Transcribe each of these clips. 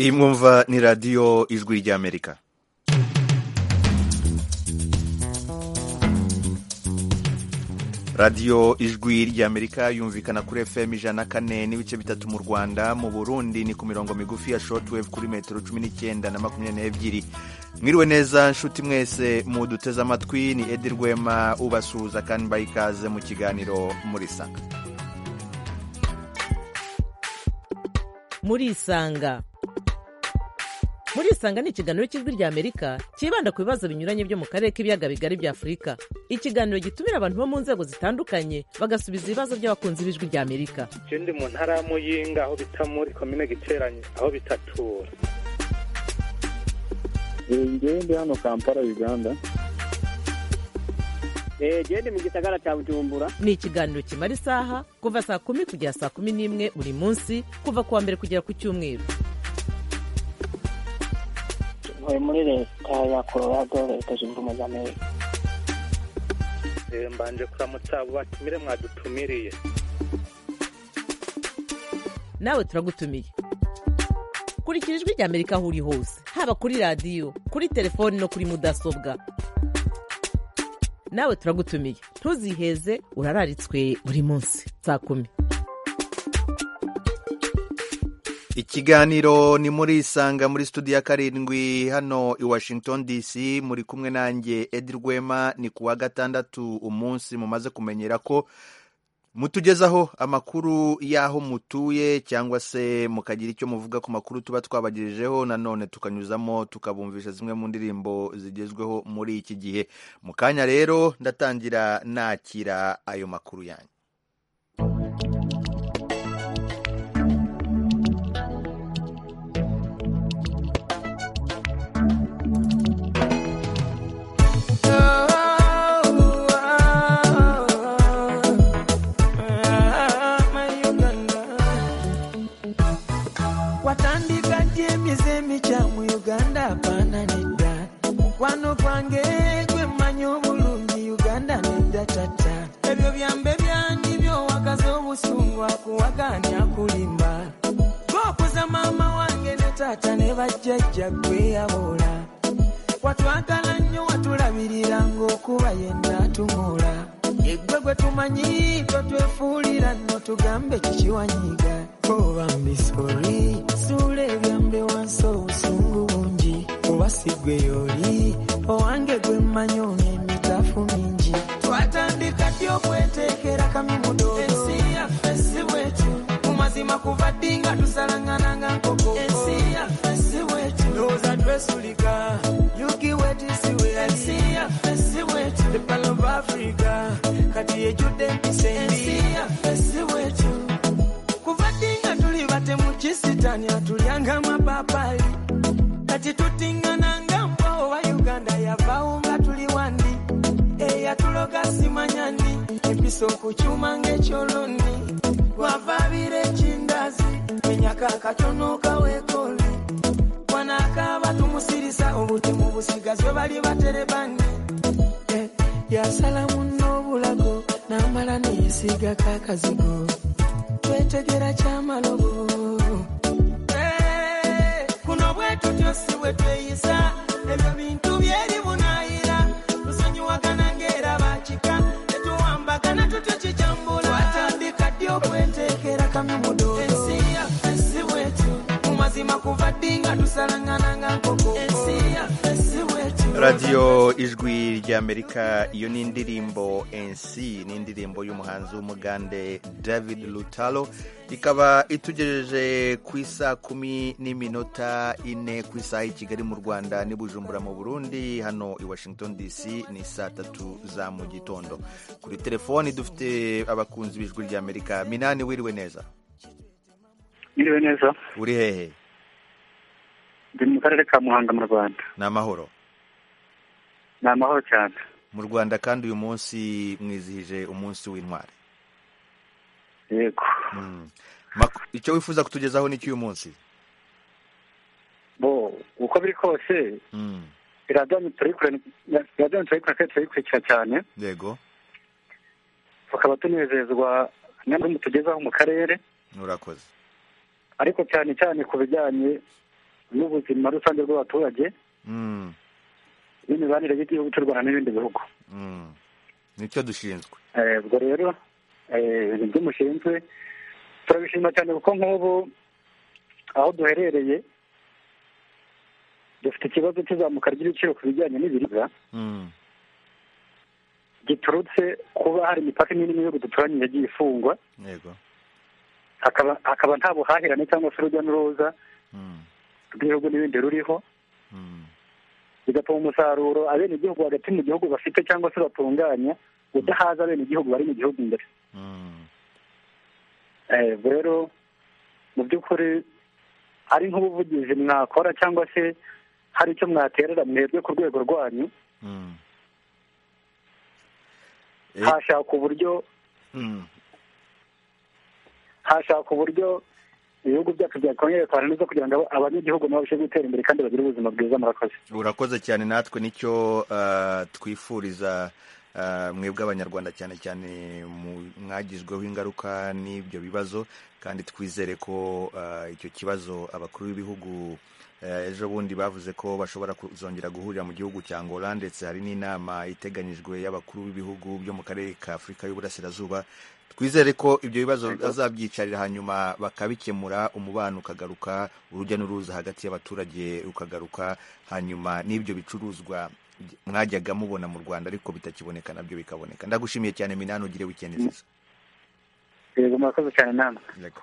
iyi mwumva ni radiyo ijwi ry'amerika radiyo ijwi ry'amerika yumvikana kuri fm ijana na kane n'ibice bitatu mu rwanda mu burundi ni ku mirongo migufi ya shortwave kuri metero cumi n'icyenda na makumyabiri n'ebyiri mwiriwe neza nshuti mwese muduteze amatwi ni edi rwema ubasuhuza kandi mbaha ikaze mu kiganiro muri sanga muri isanga muri isanga ni ikiganiro cy'ijwi rya amerika cyibanda ku bibazo binyuranye byo mu karere k'ibiyaga bigari bya afurika ikiganiro gitumira abantu bo mu nzego zitandukanye bagasubiza ibibazo by'abakunzi b'ijwi rya amerika icyo ndi mu ntara ya muyinga aho bita muri komine giteranye aho bitatura njyewe ndi hano kampala uganda genda mu gisagara cya bujumbura ni ikiganiro kimara isaha kuva saa kumi kugera saa kumi n'imwe buri munsi kuva ku wa mbere kugera ku cyumweru ntuye muri leta ya colorado leta zunze ubumwe za amerika mbanje kuramutsa abo batumire mwadutumiriye nawe turagutumiye kurikira ijwi rya amerika aho uri hose haba kuri radiyo kuri telefoni no kuri mudasobwa nawe turagutumiye ntuziheze urararitswe buri munsi saa kumi ikiganiro ni muri isanga muri studio ya karindwi hano i washington dc muri kumwe nanjye edi rwema ni ku wa gatandatu umunsi mumaze kumenyera ko mutugezaho amakuru y'aho mutuye cyangwa se mukagira icyo muvuga ku makuru tuba twabagejejeho nanone tukanyuzamo tukabumvisha zimwe mu ndirimbo zigezweho muri iki gihe mu kanya rero ndatangira nakira ayo makuru yanyu watandika gye emizemi kya mu uganda apaana nedda mukwano gwange gwe mmanyi obulungi uganda nedda tata ebyo byambe byandi byowakaza obusungu akuwaganya kulimba bookuza maama wange ne taata ne bajjajja gweyaboola watwagala nnyo watulabirira ng'okuba yenna atunula yeggwe gwe tumanyi totwefuulira nno tugambe kikiwanyiga oba mbisoli suula ebyambe wansi obusungu bungi kuba sigwe yoli owange gwe mmanyi ono emitafu mingi twatandika ddi okweteekera kamimudo ensi yaffe si bwetu mu mazima kuva ddi nga tusalangana nga nkoko ensi yaffe si bwetu ndowooza twesulika yugi wetisiwe ensi yaffe si bwetu ebalo of africa kati ejjudde empisa ensi yaffe si bwetu kuva ddi nga tuli batemu kisitania tulyanga amapapaali kati tutingananga mpawo wa uganda yavaawo nga tuli wandi eyatuloga simanyani empisa okukyuma ng'ekyoloni wavaabira ekindazi menyaka akatono kaweekoli wanaakaaba tumusirisa obutemu busigazwe bali baterebani Eh, yasala munno obulago n'amala neyesigako akazigo twetegera kyamalobo Eh, kuno bwetutyo si bwe tweyisa ebyo bintu byeri bunayira tusonyiwagana ng'era bakika tetuwambagana tutyo kikyambula watandika ddi okweteekera kamimudodo ensi yaffe si bwetu mu mazima kuva ddi nga tusalangana nga nkoko ensi yaffe si bwetu radiyo ijwi ry'amerika iyo ni indirimbo nc ni indirimbo y'umuhanzi w'umugande david lutalo ikaba itugejeje ku isa kumi n'iminota ine ku isaha i kigali mu rwanda n'i bujumbura mu burundi hano i washington dc ni saa tatu za mu gitondo kuri telefoni dufite abakunzi b'ijwi ry'amerika minani wiriwe neza Mwiriwe neza uri hehe ndi mu karere ka muhanga mu rwanda ni amahoro ni amahoro cyane mu rwanda kandi uyu munsi mwizihije umunsi w'intwari yego Mm. Mak- icyo wifuza kutugezaho ni cy'uyu munsi bo uko biri kose Mm. iradani turayikora iradani turayikora kandi turayikurikira cyane yego tukaba tunezezwa n'amwe tugezaho mu karere urakoze ariko cyane cyane ku bijyanye n'ubuzima rusange bw'abaturage Mm, n'imibanire y'igihugu cy'u rwanda n'ibindi bihugu mm. nicyo dushinzwe Eh, ubwo rero eh, ibintu by'umushinzwe turabishima cyane kuko nk'ubu aho duherereye dufite ikibazo cy'izamuka ry'ibiciro ku bijyanye n'ibiribwa Mm, giturutse kuba hari imipaka imwe n'ibihugu duturanye yagiye ifungwa yego hakaba hakaba nta buhahirane cyangwa se urujya n'uruza Mm, rw'ibihugu n'ibindi ruriho mm, bigatuma umusaruro abenegihugu hagati mu gihugu bafite cyangwa se batunganya udahaza abenegihugu bari mu gihugu imbere mm, Eh, ubwo rero mu by'ukuri ari nk'ubuvugizi mwakora cyangwa se hari icyo mwaterera mwebwe ku rwego rwanyu mm. Eh, hashakwa uburyo mm, hashakwa uburyo ibihugu byacu byakongera kubana neza kugira ngo aba- abanyagihugu nabo babashe gutera imbere kandi bagire ubuzima bwiza murakoze urakoze cyane natwe nicyo ah, twifuriza ah, mwebwe abanyarwanda cyane cyane mu- mwagizweho ingaruka n'ibyo bibazo kandi twizere ko ah, icyo kibazo abakuru b'ibihugu eh, ejo bundi bavuze ko bashobora kuzongera guhurira mu gihugu cya angola ndetse hari n'inama iteganyijwe y'abakuru b'ibihugu byo mu karere ka afurika y'uburasirazuba twizere ko ibyo bibazo bazabyicarira hanyuma bakabikemura umubano ukagaruka urujya n'uruza hagati y'abaturage rukagaruka hanyuma n'ibyo bicuruzwa mwajyaga mubona mu rwanda ariko bitakiboneka nabyo bikaboneka ndagushimiye cyane minani ugire wikendi nziza yego murakoze cyane namwe Yego.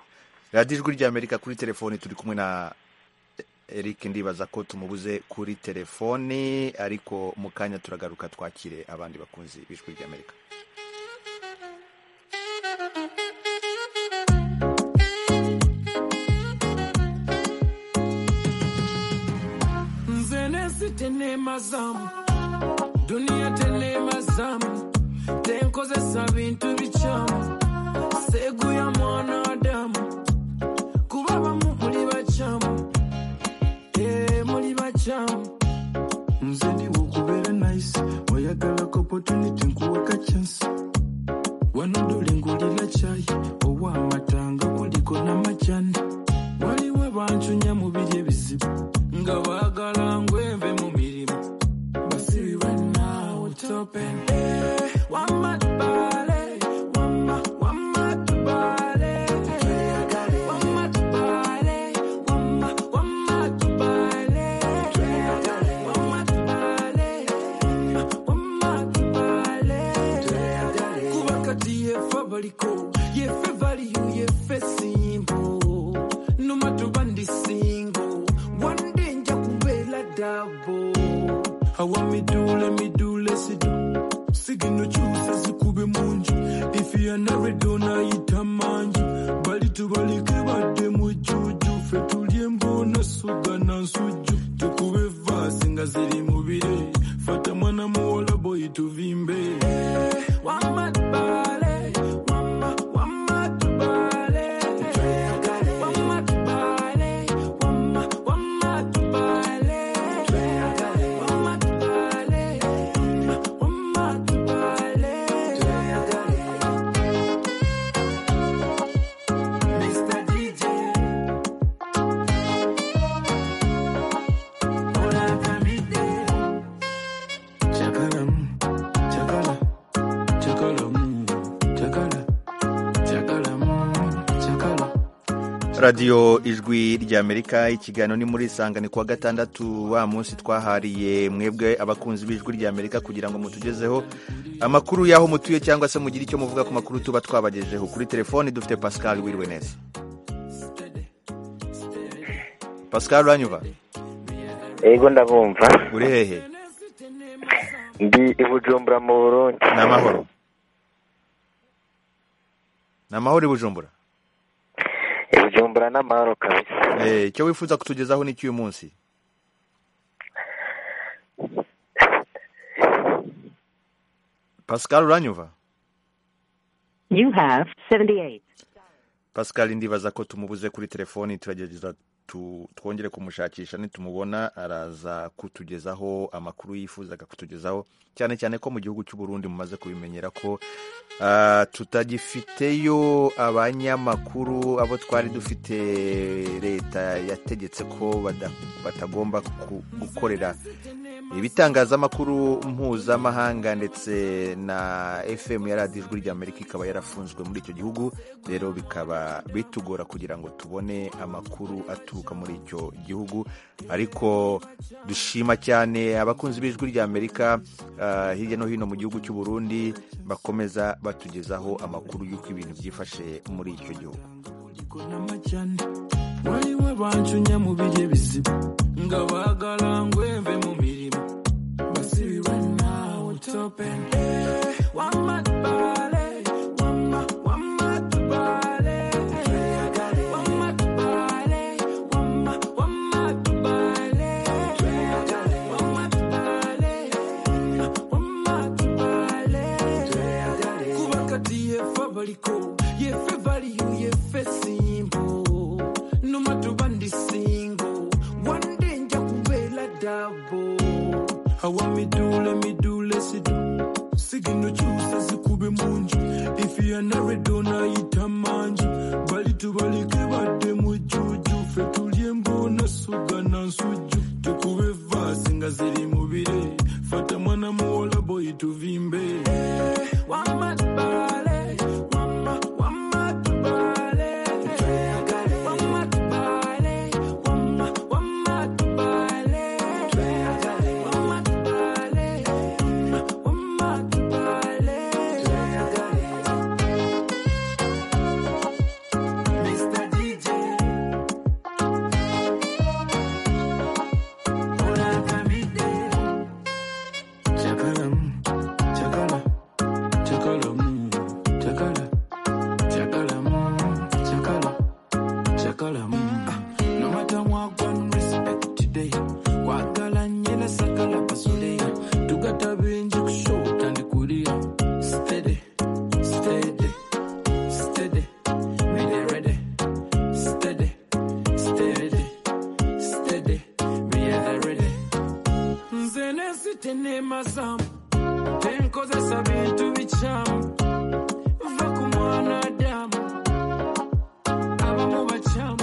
radiyo ijwi ry'amerika kuri telefoni turi kumwe na eric ndibaza ko tumubuze kuri telefoni ariko mu kanya turagaruka twakire abandi bakunzi b'ijwi ry'amerika Nze nesitene mazamu duniya tene mazamu tenkozesa bintu bicamu segu ya mwana adamu kuba bamu muli bacamu ee muli bacamu nze ndiwo kubeera nice oyagalako opportunity nkuwaka chance wano dolengulira cyayi owamatanga kuliko n'amajani waliwo abancunya mu biri ebizibu nga baagala ngweve mu mirimu basibi banawutopen wamatubale wama wamatubale wamatubale wama wamatubale wamatubale wamatubale kuba kati yefe baliko yefe valiyu yefe simbo numa tuba ndi singo wande nja kubeera dabo awa midule midule sidu sigino kyusa zikube munju ifiyana redonayita manju bali tubalike badde mujuju fe tulye mbona suga na nsujju tukube vasi nga ziri mubire fata mwana muwola boyi tuvimbe wamatubale wama wamatubale wamatubale wama wamatubale wamatubale wamatubale Mr. DJ Olakamide Chakalam chakala chakalam chakala chakalam chakala radiyo ijwi ry'amerika ikiganiro ni muri isangane kuwa gatandatu wa munsi twahariye mwebwe abakunzi b'ijwi ry'amerika kugira ngo mutugezeho amakuru y'aho mutuye cyangwa se mugire icyo muvuga ku makuru tuba twabagejeho kuri telefoni dufite pascal wiriwe neza pascal uranyumva Ego ndabumva uri hehe ndi i Bujumbura mu Burundi ni amahoro ni amahoro i bujumbura I Bujumbura n'amahoro kabisa Eh, icyo wifuza kutugezaho ni cy'uyu munsi pascal uranyumva You have 78. pascal ndibaza ko tumubuze kuri telefoni turagerageza tu- twongere kumushakisha nitumubona araza kutugezaho amakuru yifuzaga kutugezaho cyane cyane ko mu gihugu cy'u Burundi mumaze kubimenyera ko ah, tutagifiteyo abanyamakuru abo twari dufite leta yategetse ko bada- batagomba ku- gukorera ibitangazamakuru mpuzamahanga ndetse na fm ya radiyo ijwi ry'amerika ikaba yarafunzwe muri icyo gihugu rero bikaba bitugora kugira ngo tubone amakuru aturuka muri icyo gihugu ariko dushima cyane abakunzi b'ijwi ry'amerika ah, hirya no hino mu gihugu cy'u burundi bakomeza batugezaho amakuru y'uko ibintu byifashe muri icyo gihugu kunamajyana wariwe bancunya mu bihe bizima ngabagara ngweve mu mirimo basibiwe nawe topende wamatubale wama wamatubale wamatubale wama wamatubale wamatubale wamatubale kubakati yefe abariko yefe valiyu yefe simbo numa tuba ndi singo wande nja kubela dabo awa midule midule sidu sigino chusa zikube munju ifiyanaredona yitamanju balitubalike bade mujuju fe tulye mbona suga na nsuju tukube vasi nga ziri mubire fata mwana muwola boyi tuvimbe wamatubale wama wamatubale wamatubale wama wamatubale wamatubale wama wamatubale Mr. DJ Olakamide Chakala mm, chakala chakala mm, chakala chakala mm, chakala chakala mm. no matter what one respect today kwagala nyela sakala pasule tugata benji kushota ndikulia steady steady steady ready ready steady steady steady ready ready nzene sitene mazamu tenkozesa bintu bicamu va ku mwana adamu abamu bacamu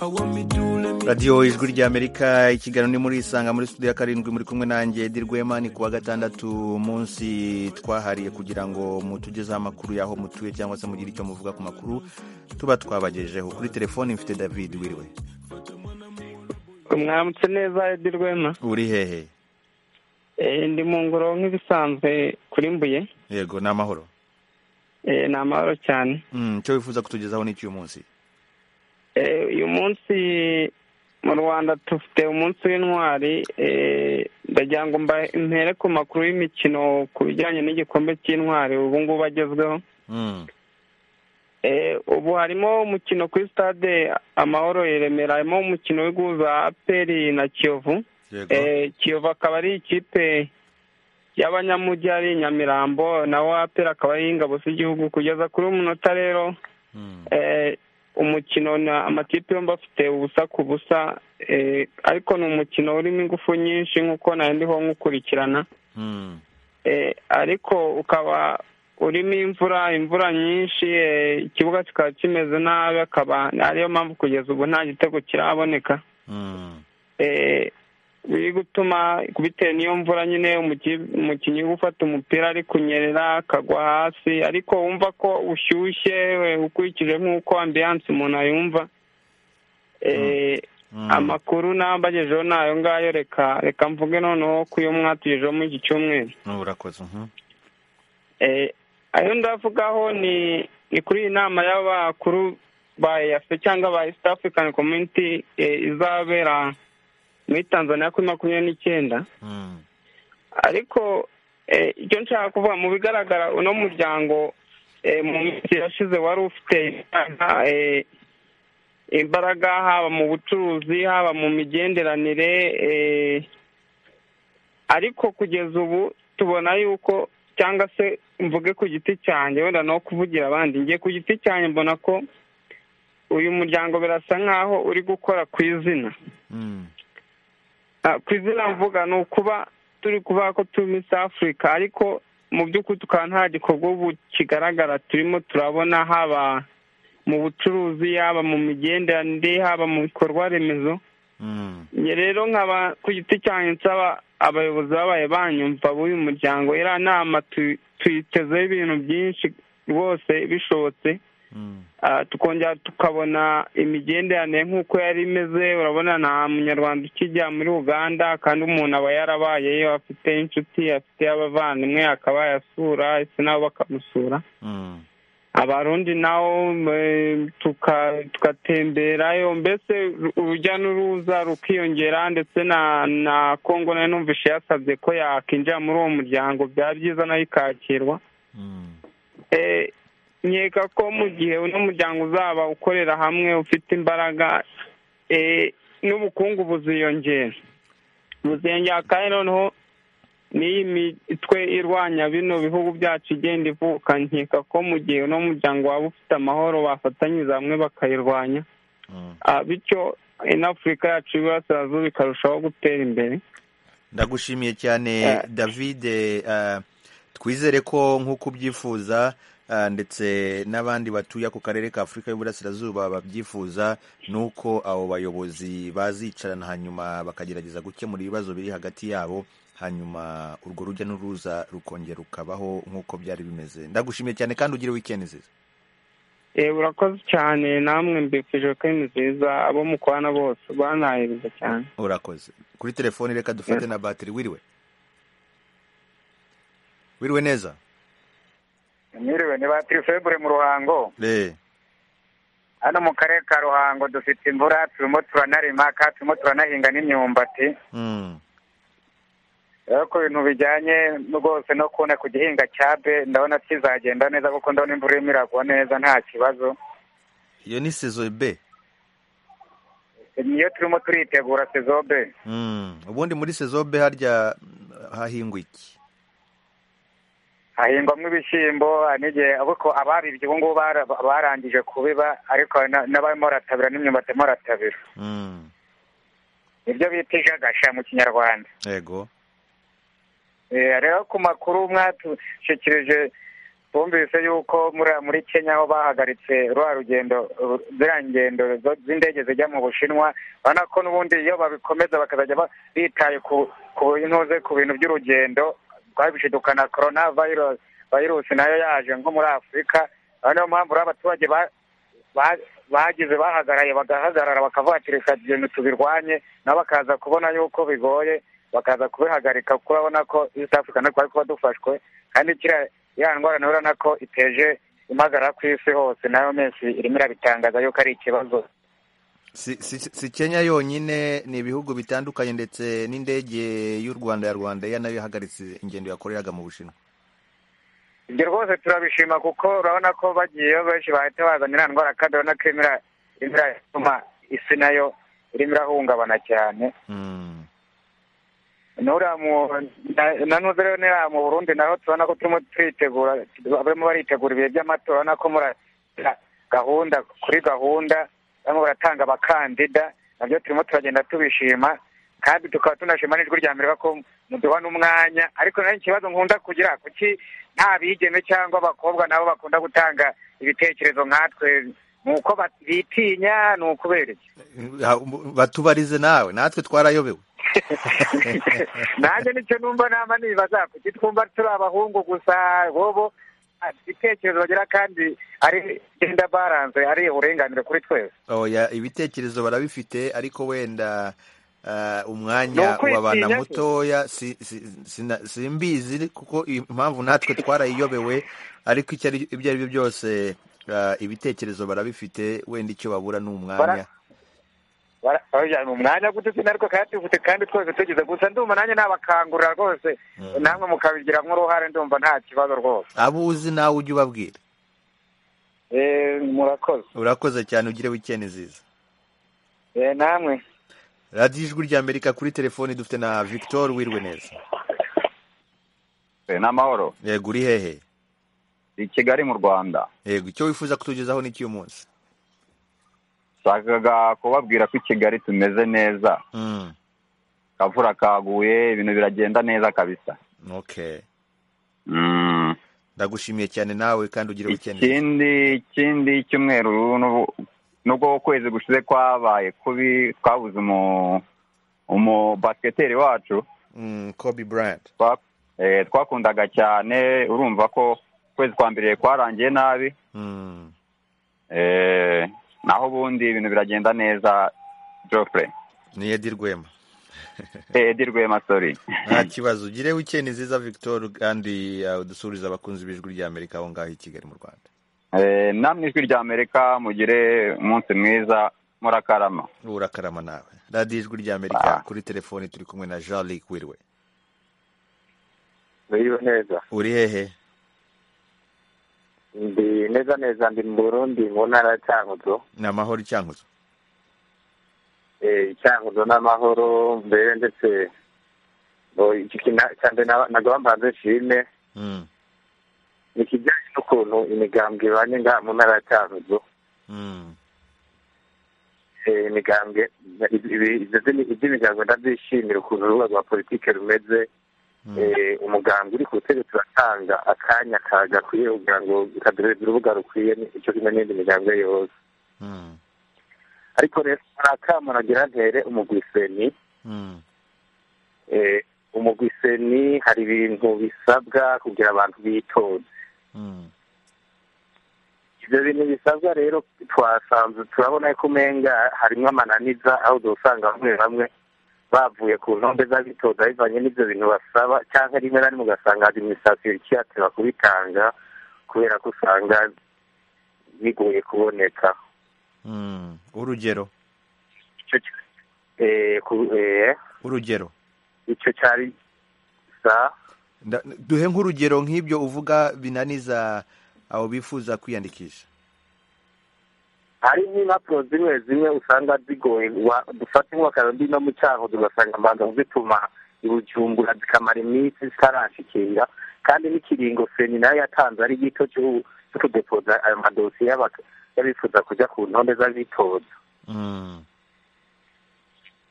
awamidule radiyo ijwi ry'amerika ikiganiro ni muri isanga muri studio ya karindwi muri kumwe nanjye Edi Rwema ni kuwa gatandatu munsi twahariye kugira ngo mutugezeho amakuru y'aho mutuye cyangwa se mugire icyo muvuga ku makuru tuba twabagejeho kuri telefoni mfite david wiriwe mwamutse neza edi rwema uri hehe Eh, ndi mu ngoro nk'ibisanzwe kuri mbuye yego ni amahoro Eh, ni amahoro cyane Mm, icyo wifuza kutugezaho ni icy'uyu munsi Eh, uyu munsi mu rwanda dufite umunsi w'intwari Eh, ndagira ngo mba- mpere ku makuru y'imikino ku bijyanye n'igikombe cy'intwari ubu ngubu agezweho Mm, Eh, ubu harimo umukino kuri stade amahoro i remera harimo umukino w'ihuza aperi na kiyovu yego Eh, kiyovu akaba ari ikipe y'abanyamujyi ari nyamirambo naho apera akaba ari ingabo z'igihugu kugeza kuri uyu munota rero Mm, eh, umukino na amatipe yombi afite ubusa ku busa eh, ariko ni umukino urimo ingufu nyinshi nk'uko nari ndiho nkukurikirana mm, Eh, ariko ukaba urimo imvura imvura nyinshi eh, ikibuga kikaba kimeze nabi akaba ariyo mpamvu kugeza ubu nta gitego kiraboneka mm, eh, biri gutuma bitewe n'iyo mvura nyine umuki- umukinnyi uri gufata umupira ari kunyerera akagwa hasi ariko wumva ko ushyushye eh, ukurikije nk'uko ambiyanse umuntu ayumva Eh, mm. amakuru nambagejeho ni ayo ngayo reka reka mvuge noneho ku yo mwatugejeho muri iki cyumweru urakoze mhm. Eh, ayo ndavugaho ni ni kuri iyi nama y'abakuru ba eafe cyangwa ba east african community eh, izabera muri tanzania kuri makumyabiri n'icyenda Mm, ariko eh, icyo nshaka kuvuga mu bigaragara uno muryango eh, mu minsi yashize wari ufite imbaraga, eh, imbaraga haba mu bucuruzi haba mu migenderanire eh, ariko kugeza ubu tubona yuko cyangwa se mvuge ku giti cyanjye wenda no kuvugira abandi ngiye ku giti cyanjye mbona ko uyu muryango birasa nkaho uri gukora ku izina Mm. Ah, ku izina mvuga ni ukuba turi kuvuga ko turi muri South Africa ariko mu by'ukuri tukaba nta gikorwa ubu kigaragara turimo turabona haba mu bucuruzi haba mu migenderanire haba mu bikorwa remezo Mm. njye rero nkaba ku giti cyanjye nsaba abayobozi babaye banyumva b'uyu muryango iriya nama tu- tuyitezeho ibintu byinshi rwose bishobotse Mm. Ah, tukongera tukabona imigenderanire nk'uko yari imeze urabona nta munyarwanda ukijya muri uganda kandi umuntu aba yarabayeyo afite inshuti afite abavandimwe akaba yasura ese nabo bakamusura Mm. abarundi nabo eh, tuka- tugatemberayo mbese urujya n'uruza rukiyongera ndetse na na kongo nayo numvishe yasabye ko yakinjira muri uwo muryango byaba byiza nayo ikakirwa Mm. Eh, nkeka ko mu gihe uno muryango uzaba ukorera hamwe ufite imbaraga eh, n'ubukungu buziyongera buziyongera kandi noneho n'iyi mitwe irwanya bino bihugu byacu igenda ivuka nkeka ko mu gihe uno muryango waba ufite amahoro bafatanyiriza hamwe bakayirwanya Mm. Ah, bityo inafurika yacu y'iburasirazuba ikarushaho gutera imbere ndagushimiye cyane Eh. david eh, twizere ko nk'uko ubyifuza eh, ndetse n'abandi batuye ako karere ka afurika y'uburasirazuba babyifuza ni uko abo bayobozi bazicarana hanyuma bakagerageza gukemura ibibazo biri hagati yabo hanyuma urwo rujya n'uruza rukongera rukabaho nk'uko byari bimeze ndagushimiye cyane kandi ugire weekend nziza Eh, urakoze cyane namwe mbifuje ko ari nziza abo mukorana bose banahiriza cyane urakoze kuri telefoni reka dufate Yeah. na batiri wiriwe wiriwe neza mwiriwe ni ba tirifebure mu ruhango eh hano mu karere ka ruhango dufite imvura turimo turanarima kandi turimo turanahinga n'imyumbati mm. rero ku bintu bijyanye rwose no kubona ku gihinga cya be ndabona kizagenda neza kuko ndabona imvura irimo iragwa neza nta kibazo iyo ni sezo b niyo turimo turitegura sezobe Mm. ubundi muri sezo b harya mm, hahingwa iki hahingwamo ibishyimbo hari n'igihe ariko ababibye ubu ngubu bara- barangije kubiba ariko hari na- n'abarimo baratabira n'imyumbati barimo baratabira mm. nibyo bita ijagasha mu kinyarwanda yego Eh, rero ku makuru mwatushyikirije twumvise yuko muri muri kenya aho bahagaritse rwa rugendo ru- ziriya ngendo zo- z'indege zijya mu bushinwa urabona ko n'ubundi iyo babikomeza bakazajya ba- bitaye ku ku intuze ku bintu by'urugendo twabishidukana korona virusi virusi nayo yaje nko muri afurika aho niyo mpamvu rero abaturage ba- ba- bagize bahagaraye bagahagarara bakavuga ati reka ibintu tubirwanye nabo bakaza kubona yuko bigoye bakaza kubihagarika kuko urabona ko east africa natwe twari kuba dufashwe kandi kiriya ya ndwara nayo urabona ko iteje impagarara ku isi hose nayo menshi irimo irabitangaza yuko ari ikibazo si, si, si kenya yonyine ni ibihugu bitandukanye ndetse n'indege y'u rwanda ya rwanda ya nayo yahagaritse ingendo yakoreraga mu bushinwa ibyo rwose turabishima kuko urabona ko bagiyeyo benshi bahita bazana iriya ndwara kandi urabona ko irimo ira- irimo iratuma isi nayo irimo irahungabana cyane mm. nuriya mu na- na nuze rero nuriya mu burundi naho turabona ko turimo turitegura barimo baritegura ibihe by'amatora urabona ko muri gahunda kuri gahunda barimo baratanga abakandida nabyo turimo turagenda tubishima kandi tukaba tunashima n'ijwi rya mbere ko muduha n'umwanya ariko naho ikibazo nkunda kugira kuki nta bigeme cyangwa abakobwa nabo bakunda gutanga ibitekerezo nkatwe ni uko bat- bitinya ni ukubereka Ha- batubarize nawe natwe twarayobewe nanjye nicyo numva nama nibaza kuki twumva turi abahungu gusa bobo ibitekerezo bagira kandi ari genda baranze ari uburenganire kuri twese oya ibitekerezo barabifite ariko wenda uh, Ni umwanya ukwitinya w'abana se. mutoya si, si, sina- simbizi kuko impamvu natwe twarayiyobewe ariko icyo ari ibyo ari byo byose uh, ibitekerezo barabifite wenda icyo babura ni umwanya Bara- Bara- oya, ni umwanya gutitsina ariko kandi tufite kandi twese tugize gusa ndumva nanjye nabakangurira rwose Mm. namwe mukabigiramo uruhare ndumva nta kibazo rwose abo uzi nawe ujye ubabwira Eh, murakoze urakoze cyane ugire wikendi nziza Eh, namwe radiyo ijwi rya amerika kuri telefoni dufite na victor wirwe neza n'amahoro yego uri hehe i kigali mu rwanda yego icyo wifuza kutugezaho ni cy'uyu munsi nashakaga kubabwira ko i kigali tumeze neza Mm. akavura kaguye ibintu biragenda neza kabisa okay Mm. ndagushimiye cyane nawe kandi ugire weekend ikindi ikindi cyumweru n'ubu- nubwo ukwezi gushize kwabaye kubi twabuze umu umubasiketeri wacu mm, Kobe Bryant twa- eh, twakundaga cyane urumva ko ukwezi kwa mbere kwarangiye nabi mm. Eh, naho ubundi ibintu biragenda neza jofure ni Eddie Rwema edi rwema sori nta kibazo ugire weekend nziza Victor kandi uh, udusurize abakunzi b'ijwi rya Amerika aho ngaho i Kigali mu Rwanda Eh, namwe ijwi rya amerika mugire umunsi mwiza murakarama urakarama nawe radiyo ijwi rya Amerika Ah. kuri telefoni turi kumwe na Jean Luc Wirwe Biriwe neza uri hehe ndi neza neza ndi mu burundi mu ntara ya cyanguzo ni amahoro icyanguzo Eh, cyanguzo n'amahoro mbere ndetse ngo iki kina- cyane na- nagaba mbanze shime mm. ni ikijyanye n'ukuntu imigambwe ibanye ngaha mu ntara ya cyanguzo mm. Eh, imigambwe iby'imigambwe ndabyishimira ukuntu urubuga rwa politike rumeze Mm. Eh, umuganga uri ku butegetsi uratanga akanya ka- gakwiye kugira ngo ukadoreza urubuga rukwiye icyo kimwe n'indi migambwe yose Mm. ariko rero hari akamo nagira ntere umugwiseni Mm. eh, umugwiseni hari ibintu bisabwa kugira abantu bitonde Mm. ibyo bintu bisabwa rero twasanze turabona ko umenga harimo amananiza aho dusanga bamwe bamwe bavuye ku ntombe z'abitoza bivanye n'ibyo bintu basaba cyangwa rimwe na rimwe ugasanga adiminisitirasiyo ikihatira kubitanga kubera ko usanga bigoye kuboneka Mm. urugero icyo ki- eh, ku- eh, urugero icyo cyari sa Nda- duhe nk'urugero nk'ibyo uvuga binaniza abo bifuza kwiyandikisha hari nk'impapuro zimwe zimwe usanga zigoye wa- dufate nk'akarondino no mu cyanguzo ugasanga amazu zituma ibujumbura zikamara iminsi zitarashikira kandi n'ikiringo feni nayo yatanze ari gito cyo- cyo kudepoza ayo madosiye y'abak- y'abifuza kujya ku ntonde z'abitoza mm.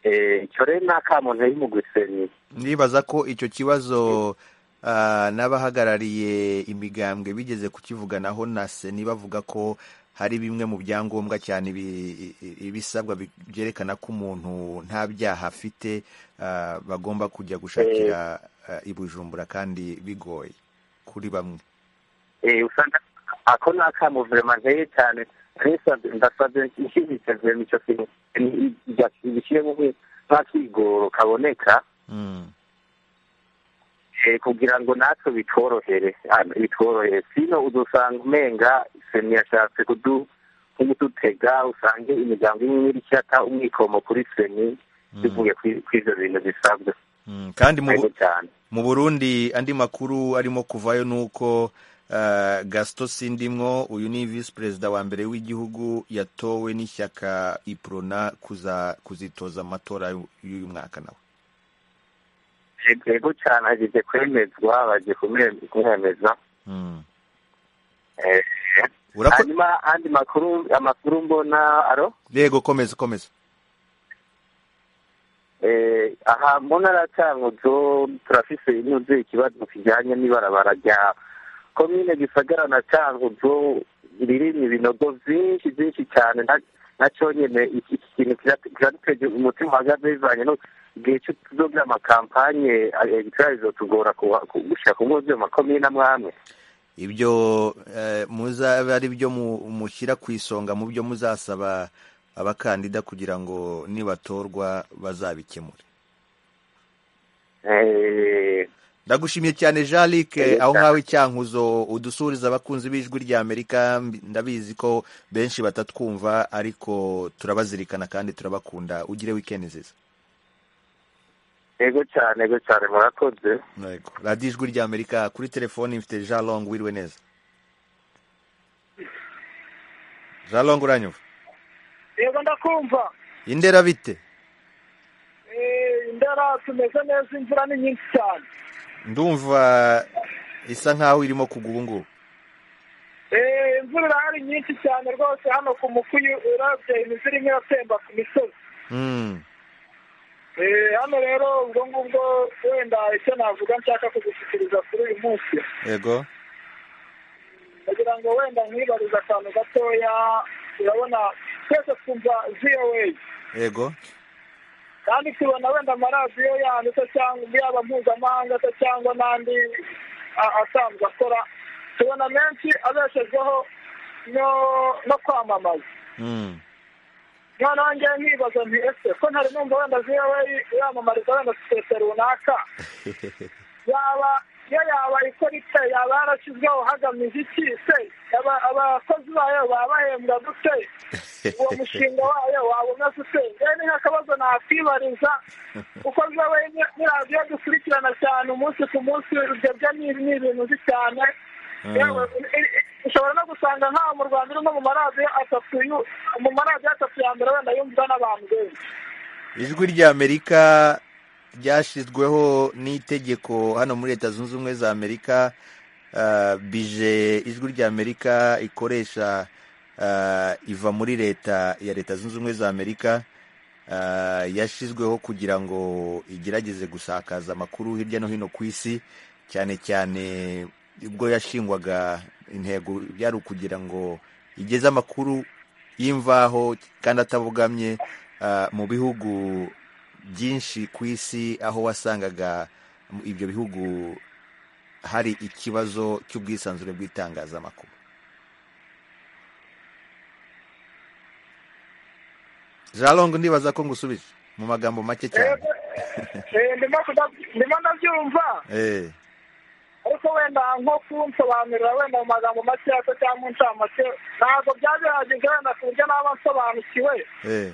Eh, icyo rero ni akamuntu yari mu guseni ndibaza ko icyo kibazo ah, n'abahagarariye imigambwe bigeze kukivuganaho na seni bavuga ko hari bimwe mu byangombwa cyane ibi- i- ibisabwa bi- byerekana ko umuntu nta byaha afite ah, bagomba kujya gushakira ah, i Bujumbura kandi bigoye kuri bamwe Eh, usanga ako ni akamo vurema nteye cyane ndasabye ndasabye inshyigikira vurema icyo kintu gishyiremo nk'akigoro kaboneka Mm, Eh, kugira ngo natwe bitworohere ah, bitworohere sino udusanga umenga seni yashatse kudu nk'udutega usange imiryango imwe iri cyata umwikomo kuri seni bivuye kuri kuri ibyo bintu bisabwa mm. kandi mu ariko cyane mu burundi andi makuru arimo kuvayo ni uko uh, gasito sindimwo uyu ni visi perezida wa mbere w'igihugu yatowe n'ishyaka iprona kuza kuzitoza amatora y'u- y'uyu mwaka nawe yego cyane ageze kwemezwa bagiye kumwe- kumwemeza mm. Eh, Urako- hanyuma andi makuru amakuru mbona aro yego komeza komeza Eh, aha mu ntara ya cyanguzo turafise inyuze ikibazo kijyanye n'ibarabara rya komine gisagara na cyanguzo ririmo ibinogo byinshi byinshi cyane na- na cyonyine iki iki kintu kira- kiradutege umutima uhagaze bivanye no igihe cyo by'amakampanye arbitraje bizotugora kuwa- ku- gushika ku ngo makomine amwe amwe ibyo eh, muzabe ari byo mu- mushyira ku isonga mu byo muzasaba abakandida kugira ngo nibatorwa bazabikemure Eh, ndagushimiye cyane jean luc Yego aho cyane. ngaho icyankuzo udusuriza abakunzi b'ijwi rya amerika mbi- ndabizi ko benshi batatwumva ariko turabazirikana kandi turabakunda ugire wikendi nziza yego cyane yego cyane murakoze Yego. radiyo ijwi rya amerika kuri telefoni mfite jean long wiriwe neza jean long uranyumva yego ndakumva indera bite Eh, indera tumeze neza imvura ni nyinshi cyane ndumva isa nkaho irimo kugwa ubungubu Eh, imvura irahari nyinshi cyane rwose hano ku mukuyu urabye imizi irimo iratemba ku misozi Eh, hano rero ubwo ngubwo wenda icyo navuga nshaka kugushyikiriza kuri uyu munsi yego kugira ngo wenda nkibarize akantu gatoya urabona twese twumva voa yego kandi tubona wenda amaradiyo yandi se cyangwa yaba mpuzamahanga se cyangwa n'andi a- asanzwe akora tubona menshi abeshejweho no no kwamamaza Mm. noneho ngewe nkibaza nti ese ko ntari numva wenda voa yamamariza wenda sosiyete runaka yaba iyo yaba ikora ite yaba yarashyizweho hagamije iki se Aba- abakozi bayo baba bahembwa dute uwo mushinga wayo waba umeze ute rero ni nk'akabazo nakwibariza kuko nzawe ni radiyo dukurikirana cyane umunsi ku munsi ibyo byo ni ni ibintu uzi cyane yewe i- i- ushobora no gusanga nk'aho mu rwanda urimo mu maradiyo atatu yu- mu maradiyo atatu ya mbere wenda yumvwa n'abantu benshi ijwi ry'amerika ryashyizweho n'itegeko hano muri leta zunze ubumwe za amerika ah, bije ijwi ry'amerika ikoresha ah, iva muri leta ya leta zunze ubumwe za amerika ah, yashyizweho kugira ngo igerageze gusakaza amakuru hirya no hino ku isi cyane cyane ubwo yashingwaga intego byari ukugira ngo igeze amakuru y'imvaho kandi atabogamye ah, mu bihugu byinshi ku isi aho wasangaga mu- ibyo bihugu hari ikibazo cy'ubwisanzure bw'itangazamakuru jarong ndibaza ko ngusubije mu magambo make cyane Eh, ndimo kuda- ndimo ndabyumva Eh, ariko wenda nko kunsobanurira wenda mu magambo makeya se cyangwa mu ncamake ntabwo byaba bihagije wenda ku buryo naba nsobanukiwe eh,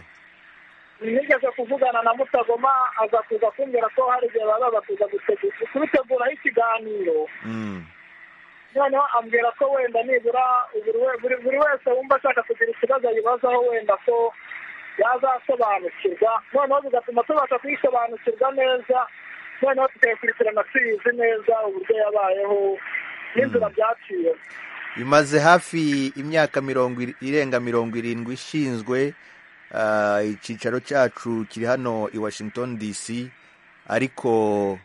nigeze kuvugana na mutagoma aza kuza kumbwira ko hari igihe bazaza kuza gutegu- kubiteguraho ikiganiro mm, noneho ambwira ko wenda nibura buri we- buri- buri wese wumva ashaka kugira ikibazo yibazaho wenda ko yazasobanukirwa noneho bigatuma tubasha kuyisobanukirwa neza noneho tukayikurikirana tuyizi neza uburyo yabayeho n'inzira byaciye imaze hafi imyaka mirongo iri- irenga mirongo irindwi ishinzwe ah, icyicaro cyacu kiri hano i washington dc ariko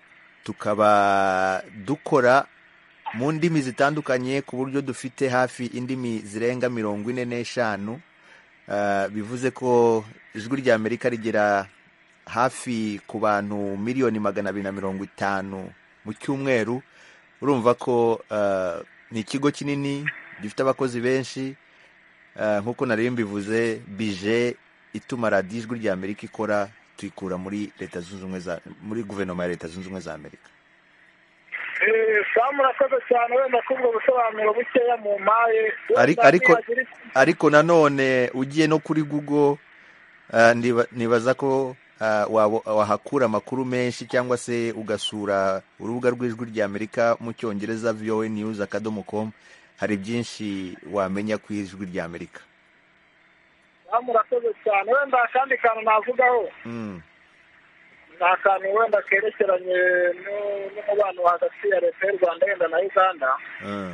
tukaba dukora mu ndimi zitandukanye ku buryo dufite hafi indimi zirenga mirongo ine n'eshanu Ah, bivuze ko ijwi rya amerika rigera hafi ku bantu miliyoni magana abiri na mirongo itanu mu cyumweru urumva ko ah, ni ikigo kinini gifite abakozi benshi Ah, nk'uko nari mbivuze bije ituma radiyo ijwi rya amerika ikora tuyikura muri leta zunze ubumwe za muri guverinoma ya leta zunze ubumwe za amerika Eh, sam urakoze cyane wenda kubwo busobanuro bukeya mu mpaye Ari- Wenda ariko nihagira iki- ariko nanone ugiye no kuri google ah, ndiba- nibaza ko ah, wabo- wahakura amakuru menshi cyangwa se ugasura urubuga rw'ijwi rya amerika mu cyongereza voa news akadomo com hari byinshi wamenya ku ijwi rya amerika sam urakoze cyane wenda akandi kantu navugaho Mm, ni akantu wenda kerekeranye nu- n'umubano hagati ya leta y'u rwanda wenda na uganda ah,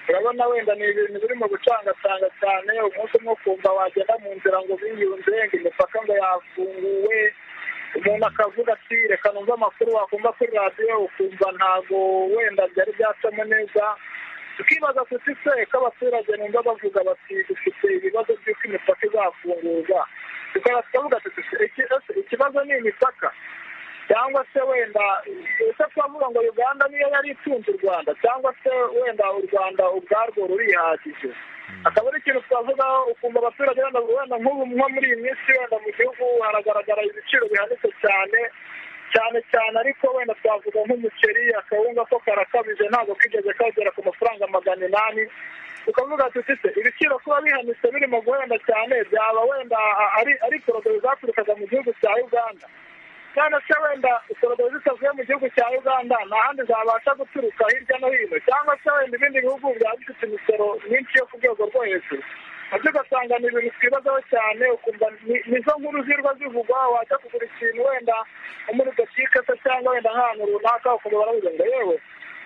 urabona wenda ni ibintu biri mu gucangatanga cyane umunsi umwe ukumva wagenda mu nzira ngo biyunze ngo imipaka ngo yafunguwe umuntu akavuga ati reka numve amakuru wakumva kuri radiyo ukumva ntabwo wenda byari byacamo neza tukibaza tuti se ko abaturage numva bavuga bati dufite ibibazo by'uko imipaka izafungurwa tukaba tukavuga tuti "Se, iki- ese ikibazo ni imipaka cyangwa se wenda ese twavuga ngo uganda niyo yari itunze u rwanda cyangwa se wenda u rwanda ubwarwo rurihagije akaba ari ikintu twavugaho ukumva abaturage wenda wenda nk'ubu nko muri iyi minsi wenda mu gihugu haragaragara ibiciro bihanitse cyane cyane cyane ariko wenda twavuga nk'umuceri akawunga ko karakabije ntabwo kigeze kagera ku mafaranga magana inani tukavuga tuti se ibiciro kuba bihanitse birimo guhenda cyane byaba wenda a- ari ari poroduwi zaturukaga mu gihugu cya uganda none se wenda poroduwi zitavuye mu gihugu cya uganda nta handi zabasha guturuka hirya no hino cyangwa se wenda ibindi bihugu byaba bifite imisoro myinshi yo ku rwego rwo hejuru nabyo ugasanga ni ibintu twibazaho cyane ukumva ni- nizo nkuru zirwa zivugwa wajya kugura ikintu wenda nko muri botike se cyangwa wenda nk'ahantu runaka ukumva baravuga ngo yewe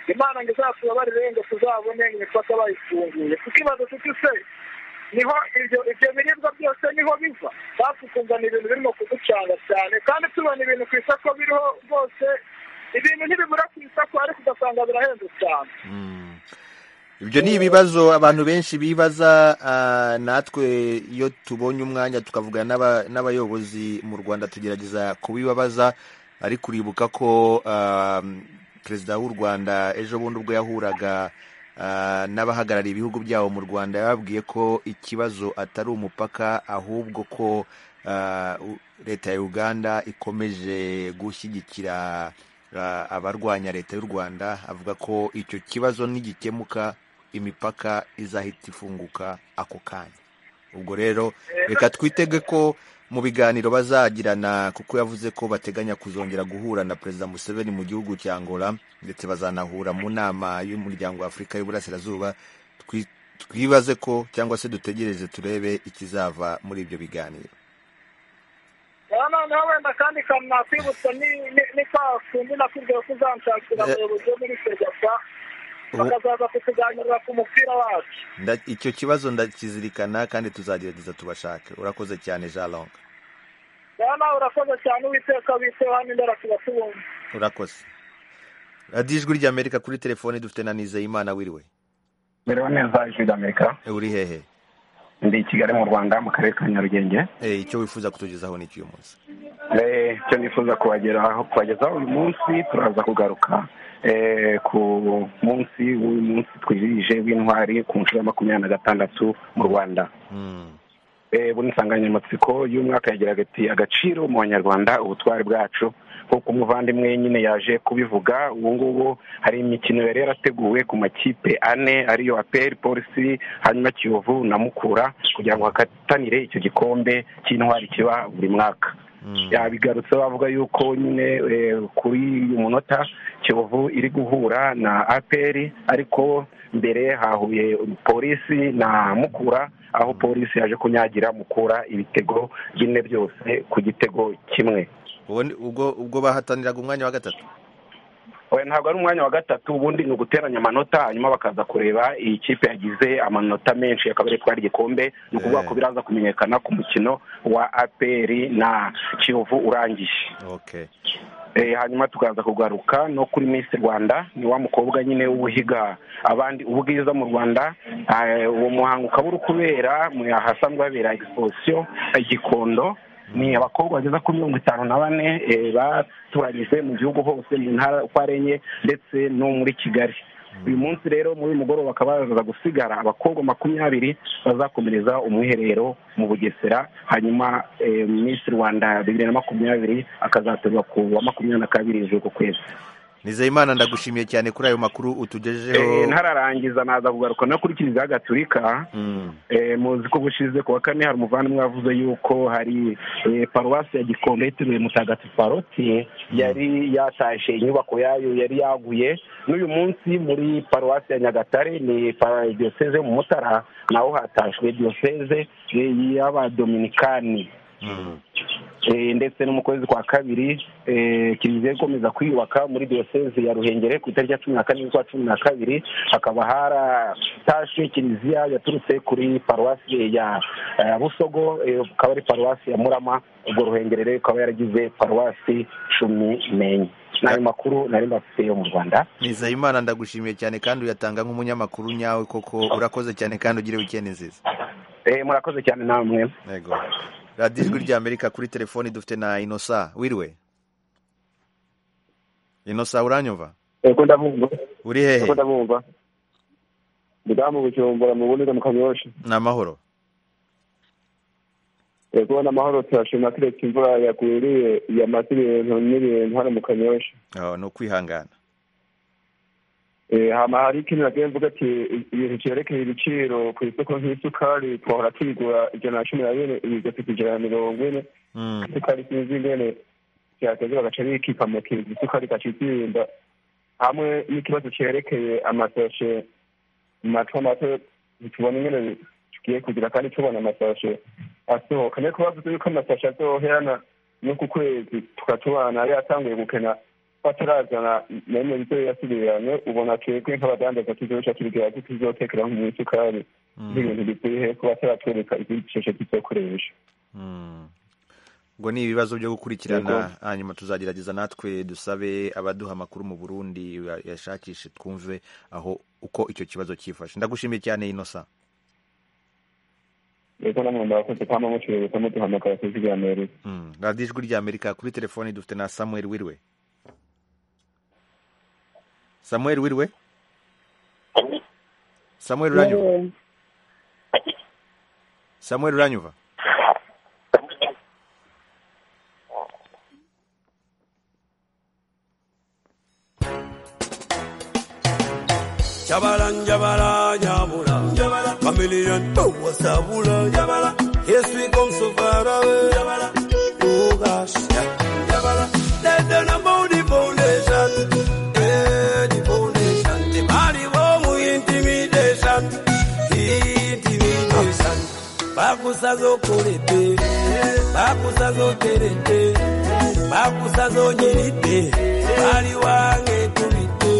imana ngo izatubabarire ngo tuzabone imipaka bayifunguye kuko ibazo tuti se niho ibyo ibyo biribwa byose niho biva bafukumva ni ibintu birimo kuducanga cyane kandi tubona ibintu ku isoko biriho rwose ibintu ntibibura ku isoko ariko ugasanga birahenze cyane ibyo ni ibibazo abantu benshi bibaza ah, natwe iyo tubonye umwanya tukavugana n'aba- n'abayobozi mu rwanda tugerageza kubibabaza ariko uribuka ko ah, perezida w'u rwanda ejo bundi ubwo yahuraga ah, n'abahagarariye ibihugu byabo mu rwanda yababwiye ko ikibazo atari umupaka ahubwo ko ah, u- leta ya uganda ikomeje gushyigikira ah, abarwanya leta y'u rwanda avuga ko icyo kibazo nigikemuka imipaka izahita ifunguka ako kanya ubwo rero reka twitege ko mu biganiro bazagirana kuko yavuze ko bateganya kuzongera guhura na perezida museveni mu gihugu cya angola ndetse bazanahura mu nama y'umuryango wa afurika y'uburasirazuba Twi- twibaze ko cyangwa se dutegereze turebe ikizava muri ibyo biganiro rero noneho wenda kandi kanakwibutsa ni- ni- ni kwa kundi nakubwiye ko uzanshakira Eh. abayobozi bo muri ferwafa Ubu- bakazaza kutuganirira ku mupira wacu Nda- icyo kibazo ndakizirikana kandi tuzagerageza tubashake urakoze cyane jalong rero nawe urakoze cyane uwiteka biteho hano imbere tubatubumva urakoze radiyo ijwi ry'amerika kuri telefone dufite na nizeyimana wiriwe Mibereho neza ijwi ry'Amerika uri hehe ndi i Kigali mu Rwanda mu karere ka Nyarugenge Eh, icyo wifuza kutugezaho ni cy'uyu munsi Eh, icyo nifuza kubageraho kubagezaho uyu munsi turaza kugaruka eh, ku munsi w'uyu munsi twizihije w'intwari ku nshuro ya makumyabiri na gatandatu mu Rwanda Eh, buno insanganyamatsiko y'umwaka yagiraga ati agaciro mu banyarwanda ubutwari bwacu nk'uko umuvandimwe nyine yaje kubivuga ubu ngubu hari imikino yari yarateguwe ku makipe ane ariyo aperi polisi hanyuma kiyovu na mukura kugira ngo hakatanire icyo gikombe cy'intwari kiba buri mwaka yabigarutse bavuga yuko nyine eh, kuri uyu munota kiyovu iri guhura na aperi ariko mbere hahuye polisi na mukura aho polisi yaje kunyagira mukura ibitego bine byose ku gitego kimwe Ubwo ni- ubwo ubwo bahataniraga umwanya wa gatatu oya ntabwo ari umwanya wa gatatu ubundi ni uguteranya amanota hanyuma bakaza kureba iyi kipe yagize amanota menshi akaba ariyo itwara igikombe ni ukuvuga ko biraza kumenyekana ku mukino wa aperi na kiyovu urangije okay Eh, hanyuma tukaza kugaruka no kuri miss rwanda ni wa mukobwa nyine w'ubuhiga abandi ubwiza mu rwanda Eh, uwo muhango ukaba uri kubera mu- ahasanzwe habera exposition ya gikondo ni abakobwa bageza kuri mirongo itanu na bane eh, batoranyijwe mu gihugu hose mu ntara uko ari enye ndetse no muri kigali uyu munsi rero muri uyu mugoroba bakaba bazaza gusigara abakobwa makumyabiri bazakomereza umwiherero mu bugesera hanyuma eh, miss rwanda bibiri na makumyabiri akazatorwa ku wa makumyabiri na kabiri z'uku kwezi nizeyimana ndagushimiye cyane kuri ayo makuru Eh, utugejejeho ntararangiza naza kugaruka no kuri kiliziya gatulika Eh, muzi ko ubushize ku wa kane hari umuvandimwe wavuze yuko hari eh, paruwasi ya gikondo yitiriwe mutagatifu paroti yari yatashe inyubako yayo yari yaguye n'uyu munsi muri paruwasi ya nyagatare ni pa- diyoseze yo mu mutara naho hatashywe diyoseze eh, y'abadominikani Eh, ndetse no mu kwezi kwa kabiri eh, kiliziya ikomeza kwiyubaka muri diyoseze ya ruhengeri ku itariki ya cumi na kane z'ukwa cumi na kabiri hakaba haratashe kiliziya yaturutse kuri paruwasi ya eh, busogo eh, ukaba ari paruwasi ya murama ubwo ruhengeri rero ikaba yaragize paruwasi cumi n'enye n'ayo makuru nari mbafite yo mu rwanda nizeyimana ndagushimiye cyane kandi uyatanga nk'umunyamakuru nyawe koko urakoze cyane kandi ugire wikendi nziza Eh, murakoze cyane namwe yego radiyo ijwi ry'amerika kuri telefone dufite na inosa wiriwe inosa uranyumva Ego ndabumva. uri hehe Ego ndabumva. Ndamu bujumbura mu bunira mu kanyosha. ni amahoro Ego n'amahoro turashima kiretse imvura yagwiriye yamaze ibintu n'ibintu hano mu kanyosha. Oh, ni ukwihangana Eh, hama hari ikintu nagiye mvuga ati ibintu vyerekeye ibiciro ku isoko nk'isukari twahora tuyigura ijana na cumi na bine igafite ijana na mirongo ine isukari sinzi ingene vyateze bagaca bikipa mu kintu isukari igaca izimba hamwe n'ikibazo cerekeye amasashe mu mato mato ntitubona ingene tugiye kugira kandi tubona amasashe asohoka niyo kubavuze yuko amasashe azoherana no ku kwezi tukatubana yari atanguye gukena batarazana nemwe ibyo yasubirane ubona twebwe nk'abadandaza tuzoca tubwira ko tuzotekeraho mu isukari n'ibintu bikwiye hepfo bataratwereka izindi shusho tuzokoresha ngo ni ibibazo byo gukurikirana hanyuma tuzagerageza natwe dusabe abaduha amakuru mu burundi yashakishe twumve aho uko icyo kibazo cyifashe ndagushimiye cyane inosa reka namwe murakoze kwama mucuruza muduhamagara kuziganirira radiyo ijwi rya amerika kuri telefoni dufite na samuel wirwe samuel wirwe samuel uranyumva samuel uranyumva Jabala, jabala, jabula. Jabala. Familia en todo sabula. Jabala. Estoy con su para ver. Jabala. Ugas. Jabala. Desde la body foundation. Eh, the foundation. The body was muy intimidation. Intimidation. Bakusazo kurete. Bakusazo terete. Bakusazo nyirite. Bari wange kumite.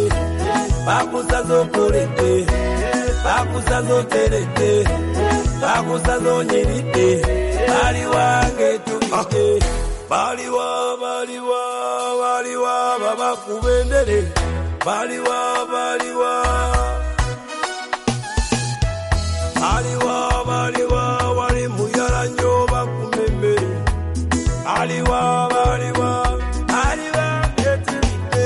bakusazo kurete bakusazo terete bakusazo nyirite bali wange tulite baliwa baliwa baliwa babakubendere baliwa baliwa baliwa baliwa wali muyala nyo bakumembere baliwa baliwa baliwa etulite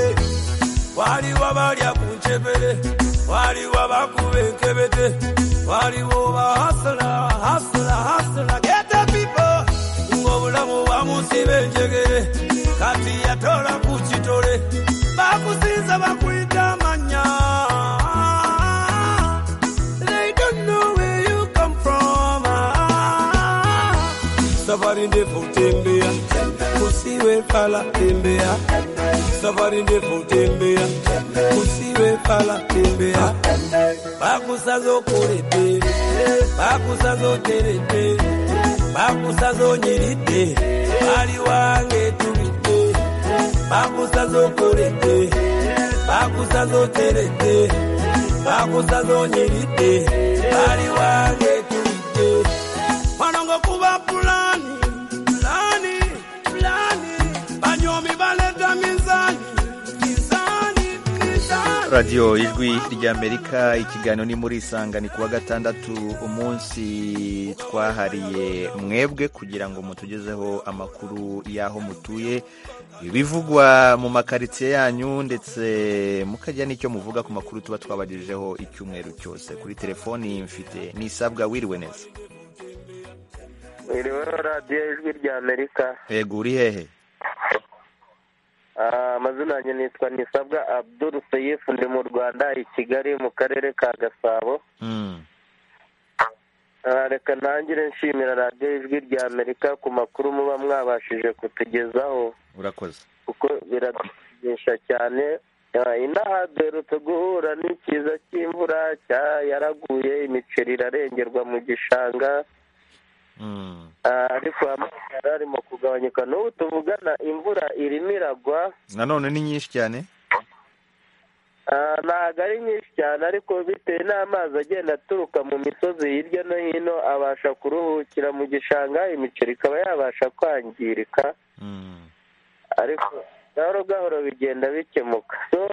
waliwo balya ku ncebere waliwo bakuba enkebete waliwo bahasula hasula hasula gete pipo ng'obulamu bamusiba enjegere kati yatola ku kitole bakusinza bakuyita amanya They don't know where you come from. Ah, Safari ndefu tembea, usiwe fala tembea. Safari ndefu tembea, usiwe fala tembea. Bakusazo kurete, bakusazo terete, bakusazo nyirite, bali wange tulite. Bakusazo kurete, bakusazo terete, bakusazo nyirite, bali wange tulite. Panongo kuba pulani, pulani, pulani. Banyomi baleta mizani, mizani, mizani. radiyo ijwi ry'amerika ikiganiro ni muri isanga ni kuwa gatandatu umunsi twahariye mwebwe kugira ngo mutugezeho amakuru y'aho mutuye ibivugwa mu makaritsiye yanyu ndetse mukagira n'icyo muvuga ku makuru tuba twabagejejeho icyumweru cyose kuri telefoni mfite nisabwa wiriwe neza iriho radiyo ijwi rya amerika yego uri hehe Ah, amazina yanjye nitwa nisabwa abdul seyifu ndi mu rwanda i kigali mu karere ka gasabo Mm. Ah, reka ntangire nshimira radiyo ijwi rya amerika ku makuru muba mwabashije kutugezaho urakoze kuko biradushimisha cyane Ah, inaha duherutse guhura n'ikiza cy'imvura cya yaraguye imiceri irarengerwa mu gishanga Ah, ariko amazi yari arimo kugabanyuka n'ubu tuvugana imvura irimo iragwa nanone ni nyinshi cyane Ah, ntabwo ari nyinshi cyane ariko bitewe n'amazi agenda aturuka mu misozi hirya no hino abasha kuruhukira mu gishanga imiceri ikaba yabasha kwangirika ariko gahoro gahoro bigenda bikemuka so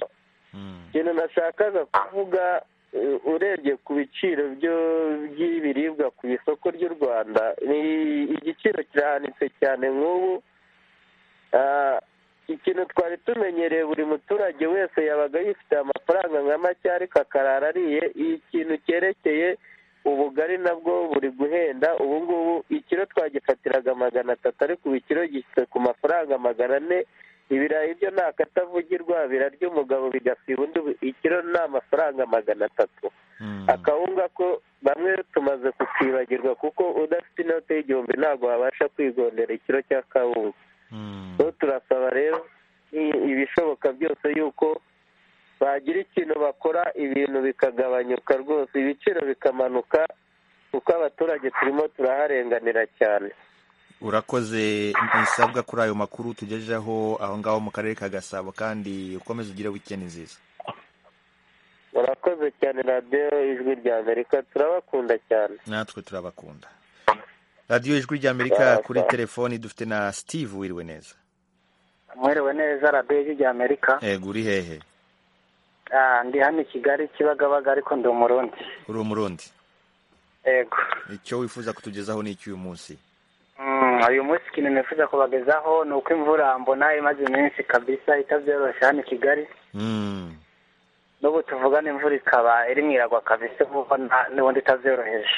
ikintu nashakaga kuvuga eh, urebye ku biciro byo- by'ibiribwa ku isoko ry'u rwanda ni- igiciro kirahanitse cyane nk'ubu Ah, ikintu twari tumenyereye buri muturage wese yabaga yifite amafaranga nka make ariko akarara ariye iyi kintu cyerekeye ubugari nabwo buri guhenda ubu ngubu ikiro twagifatiraga magana atatu ariko ubu ikiro gishyitse ku mafaranga magana ane ibirayi byo ni akatavugirwa birarya umugabo bigasiba undi ubu ikiro ni amafaranga magana atatu akawunga ko bamwe tumaze kukibagirwa kuko udafite inote y'igihumbi ntabwo wabasha kwigondera ikiro cya kawunga so turasaba rero i- ibishoboka byose yuko bagira ikintu bakora ibintu bikagabanyuka rwose ibiciro bikamanuka kuko abaturage turimo turaharenganira cyane urakoze nisabwa kuri ayo makuru tugejejeho aho ngaho mu karere ka gasabo kandi ukomeze ugire wikendi nziza murakoze cyane radiyo ijwi rya amerika turabakunda cyane natwe turabakunda radiyo ijwi rya amerika kuri telefoni dufite na steve wiriwe neza mwiriwe neza radiyo ijwi rya amerika yego uri hehe ndi hano i kigali kibagabaga ariko ndi umurundi uri umurundi yego icyo wifuza kutugezaho ni icy'uyu munsi uyu munsi ikintu nifuza kubagezaho ni uko imvura mbona imaze iminsi kabisa itabyoroshye hano i kigali n'ubu tuvugana imvura ikaba irimo iragwa kabisa vuba n'ubundi itabyoroheje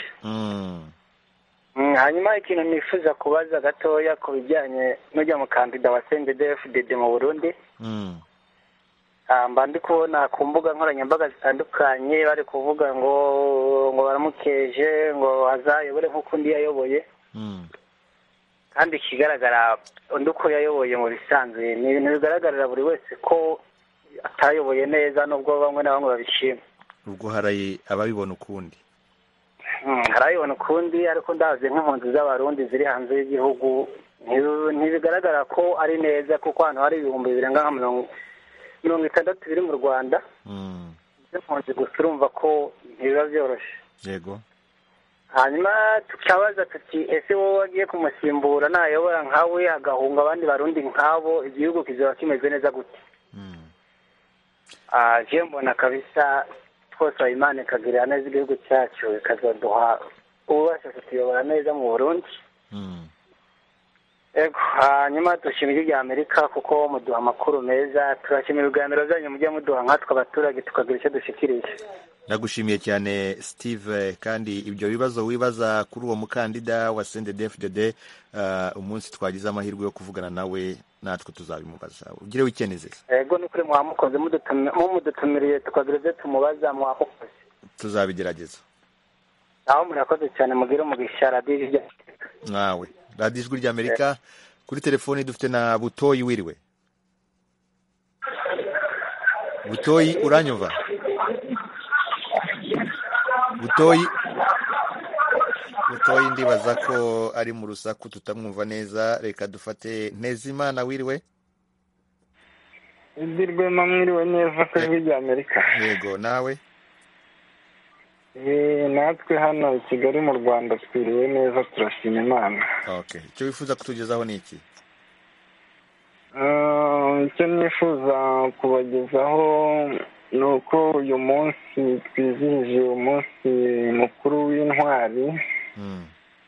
hanyuma ikintu nifuza kubaza gatoya ku bijyanye n'ujya mu kandida wa cndfdd mu burundi mba ndi kubona ku mbuga nkoranyambaga zitandukanye bari kuvuga ngo ngo baramukeje ngo azayobore nk'uko undi yayoboye kandi ikigaragara undi uko yayoboye mu bisanzwe ni ibintu bigaragarira buri wese ko atayoboye neza nubwo bamwe na bamwe babishima ubwo hari ababibona ukundi hari ababibona ukundi ariko ndazi nk'impunzi z'abarundi ziri hanze y'igihugu ntibigaragara ko ari neza kuko hano hari ibihumbi birenga nka mirongo itandatu biri mu rwanda z'impunzi gusa urumva ko ntibiba byoroshye yego hanyuma tukabaza tuti ese wowe wagiye kumusimbura nayobora nkawe agahunga abandi barundi nkabo igihugu kizaba kimeze neza gute je mbona kabisa twose imana ikagirira neza igihugu cyacu ikazaduha ububasha kutuyobora neza mu burundi ego hanyuma dushima ijwi rya amerika kuko muduha amakuru meza turashima ibiganiro byanyu mujya muduha nkatwe abaturage tukagira icyo dushyikirije nagushimiye cyane steve kandi ibyo bibazo wibaza kuri uwo mukandida wa cndfdd umunsi twagize amahirwe yo kuvugana nawe natwe tuzabimubaza ugire wikende nziza yego ni ukuri mwamukoze mumudutumiriye tukagira ibyo tumubaza mwamukoze tuzabigerageza nawe murakoze cyane mugire umugisha radiyo rya nawe radiyo ijwi rya amerika kuri telefoni dufite na butoyi wiriwe butoyi uranyumva butoyi butoyi ndibaza ko ari mu rusaku tutamwumva neza reka dufate ntezimana wiriwe izirwe mwiriwe neza ku ijwi rya amerika yego nawe natwe hano i kigali mu rwanda twiriwe neza turashima imana okay icyo wifuza kutugezaho ni iki icyo nifuza kubagezaho ni uko uyu munsi twizihije umunsi mukuru w'intwari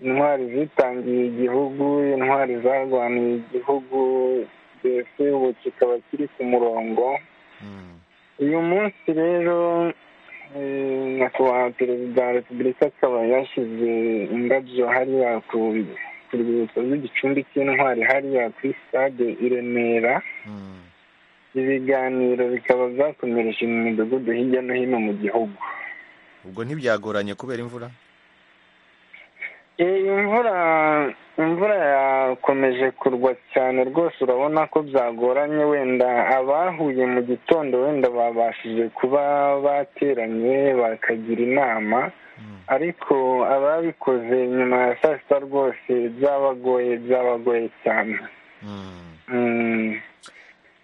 intwari zitangiye igihugu intwari zarwaniye igihugu mbese ubu kikaba kiri ku murongo uyu munsi rero nyakubahwa perezida wa repubulika akaba yashyize indabyo hariya ku rwibutso rw'igicumbi cy'intwari hariya kuri sitade i remera ibiganiro bikaba byakomereje mu midugudu hirya no hino mu gihugu ubwo ntibyagoranye kubera imvura imvura imvura yakomeje kurwa cyane rwose urabona ko byagoranye wenda abahuye mu gitondo wenda babashije kuba bateranye bakagira inama ariko ababikoze nyuma ya saa sita rwose byabagoye byabagoye cyane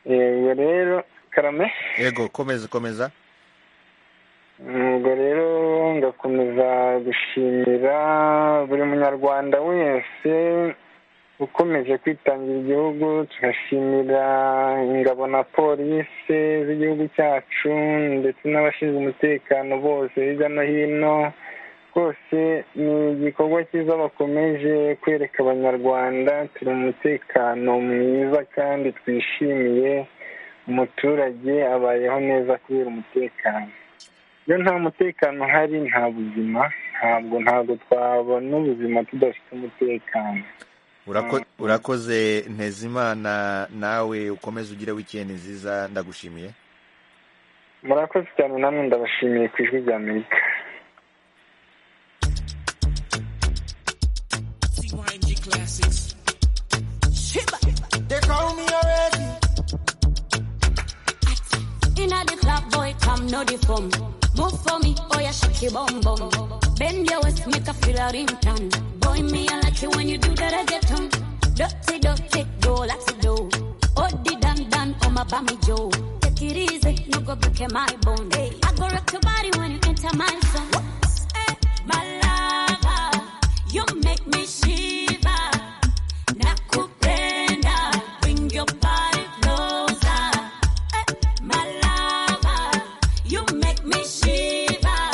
yego rero karame yego komeza komeza ubwo rero ngakomeza gushimira buri munyarwanda wese ukomeje kwitangira igihugu tugashimira ingabo na polisi z'igihugu cyacu ndetse n'abashinzwe umutekano bose hirya no hino rwose ni igikorwa cyiza bakomeje kwereka abanyarwanda turi mu mutekano mwiza kandi twishimiye umuturage abayeho neza kubera umutekano iyo nta mutekano uhari nta buzima ntabwo ntabwo twabona ubuzima tudafite umutekano urakoze ntezimana nawe ukomeze ugire wikendi nziza ndagushimiye murakoze cyane namwe ndabashimiye ku ijwi rya amerika classics. They call me already. In a the club, boy, come no the form. Move for me, oh yeah, shake your bum bum. Bend your waist, make a feel a ring Boy, me, I like you when you do that, I get on. buy me Joe. Take it easy, no go break my bone. I go rock your body when you enter my zone. Hey, my lover, you make me shiver. Nakupenda, bring your body closer. Hey, my lover, you make me shiver.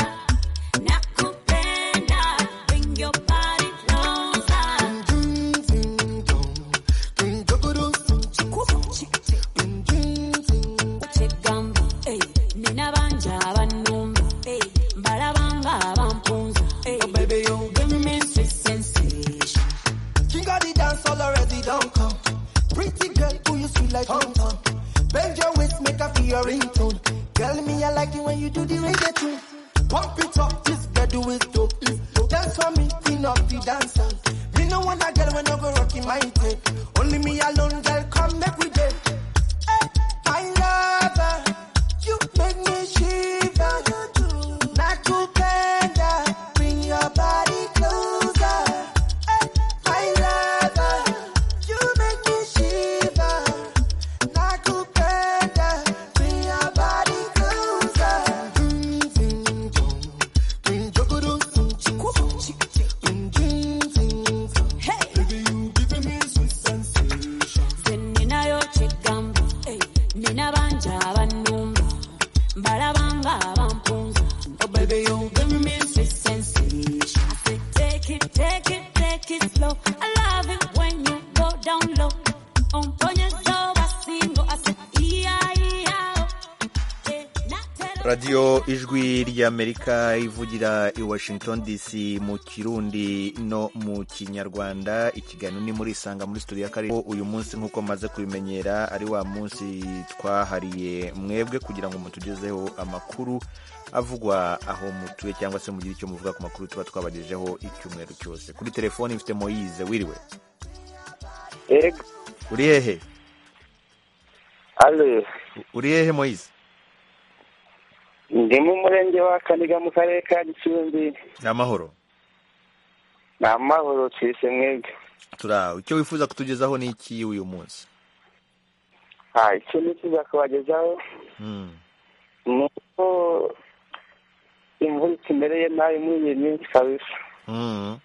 Nakupenda, bring your body closer. tekegamba nina bangi abannumba mbalabanga abampunza Oh, baby, you give me sweet sensation. King of the dance all already don't come. Pretty girl who you sweet like Tom Tom. Bend your waist, make her feel your ringtone. Tell me I like it when you do the reggae tune. Pump it up, this girl do it dope. Dance for me, queen of the dancer. Me no want a girl when I go rocking my tape. Only me alone, girl, come make we date. Hey, my lover, you make me shiver. Nakupenda, bring your body closer. Hey, my lover, you make me shiver. Nakupenda, bring your body closer. nze ninayo kyegamba nina bangi abannumba mbalabanga abampunza Oh, baby, you give me sweet sensation. Take it, take it, take it slow. I love it when you go down low. On ponyo so basingo, I said, yeah, yeah. radiyo ijwi ry'amerika ivugira i washington dc mu kirundi no mu kinyarwanda ikiganiro ni muri isanga muri studio ya karere uyu munsi nk'uko maze kubimenyera ari wa munsi twahariye mwebwe kugira ngo mutugezeho amakuru avugwa aho mutuye cyangwa se mugire icyo muvuga ku makuru tuba twabagejeho icyumweru cyose kuri telefoni mfite moyize wiriwe Ego. uri hehe ale uri hehe moyize ndi mu murenge wa kaniga mu karere ka gicumbi ni amahoro ni amahoro twise mwebwe turaho icyo wifuza kutugezaho ni iki uyu munsi Ah, icyo nifuza kubagezaho Mm. ni uko imvura itumereye nabi muri iyi minsi kabisa Mm.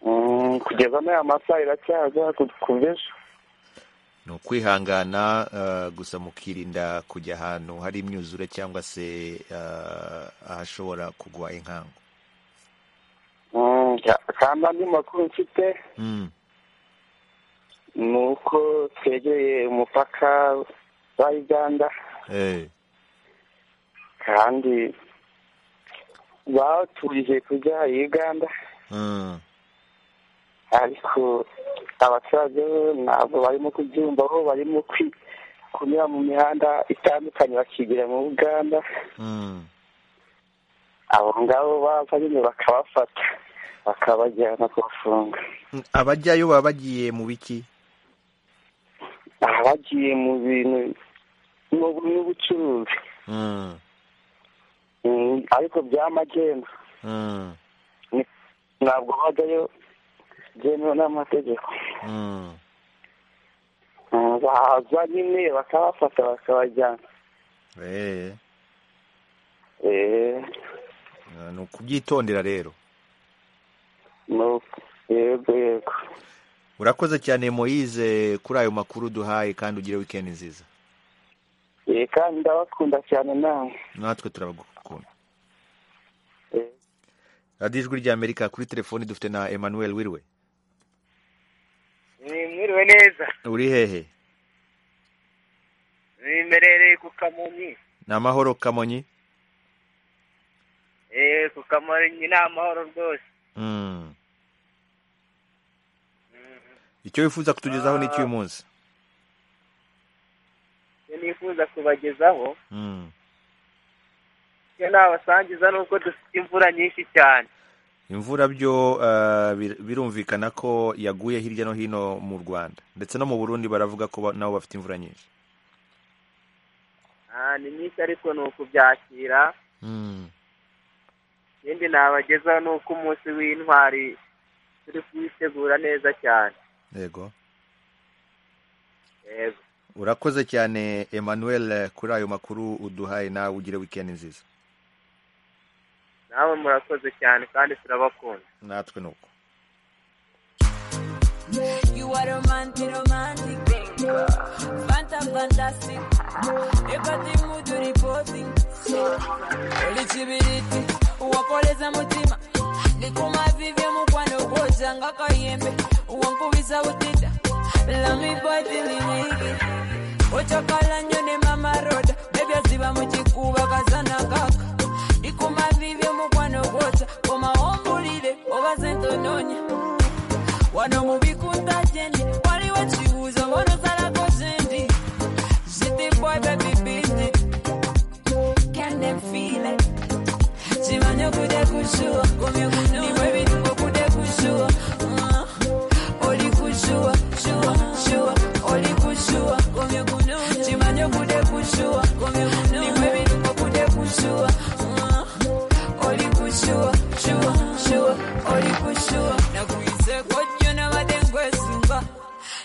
Mm, kugeza n'aya masaha iracyaza ku- ku bw'ejo ni ukwihangana eh, gusa mukirinda kujya ahantu hari imyuzure cyangwa se eh, ahashobora kugwa inkangu Mm, ka- kandi andi makuru mfite Mm. ni uko twegereye umupaka wa uganda Eh, kandi bawuturije kujya i uganda mm. ariko abaturage bo ntabwo barimo kubyumva aho barimo kwi- kunyura mu mihanda itandukanye bakigira mu uganda Mm. abo ngabo bava nyine bakabafata bakabajyana kubafunga abajyayo baba bagiye mu biki abagiye mu bintu mu n'ubucuruzi Mm. Mm, ariko bya magendu Mm. ntabwo bajyayo byemewe n'amategeko Mm. Mm, baza nyine bakabafata bakabajyana Eh, Eh, ni ukubyitondera rero no yego yego urakoze cyane moyize kuri ayo makuru duhaye kandi ugire wikendi nziza Eh, kandi ndabakunda cyane nawe natwe turabagukunda radiyo ijwi ry'amerika kuri telefoni dufite na emmanuel wiriwe mwiriwe neza uri hehe zimerereye ku kamonyi ni amahoro kamonyi eee ku kamonyi ni amahoro rwose Mm. icyo wifuza kutugezaho ni icy'uyu munsi icyo nifuza kubagezaho Mm. icyo nabasangiza ni uko dufite imvura nyinshi cyane imvura byo eh, bir- birumvikana ko yaguye hirya no hino mu rwanda ndetse no mu burundi baravuga ko ba- nabo bafite imvura nyinshi Ah, ni nyinshi ariko ni ukubyakira ikindi nabagezaho ni uko umunsi w'intwari turi kuwitegura neza cyane yego yego urakoze cyane emmanuel kuri ayo makuru uduhaye nawe ugire wikendi nziza nawe murakoze cyane kandi turabakunda natwe ni uko You are romantic, romantic, fanta fantastic. You got the mood to reporting. Ulichibiriti, wakoleza mutima. Likuma vivyo mukwano kwoza ngakayembe. Wankubisa utita, lami body liwigi. Ochakala nyone mama roda, bebya ziba muchikuba kazana kaka. Likuma vivyo mukwano kwoza, koma ombulire, obaze ntononya. wano mubikunda jendi waliwo kibuuzo bonozalako jendi zitimbwebe bibindi kende mfiire kimanye kude kushuwa kumyekunimwe bituko kude kushuwa Mm. oli kushuwa shuwa shuwa oli kushuwa kumyekunu kimanye kude kushuwa kumyekunimwe bituko kude kushuwa Mm. oli kushuwa shuwa shuwa oli kushuwa nakuyiseko jjo nabadde nkwesunga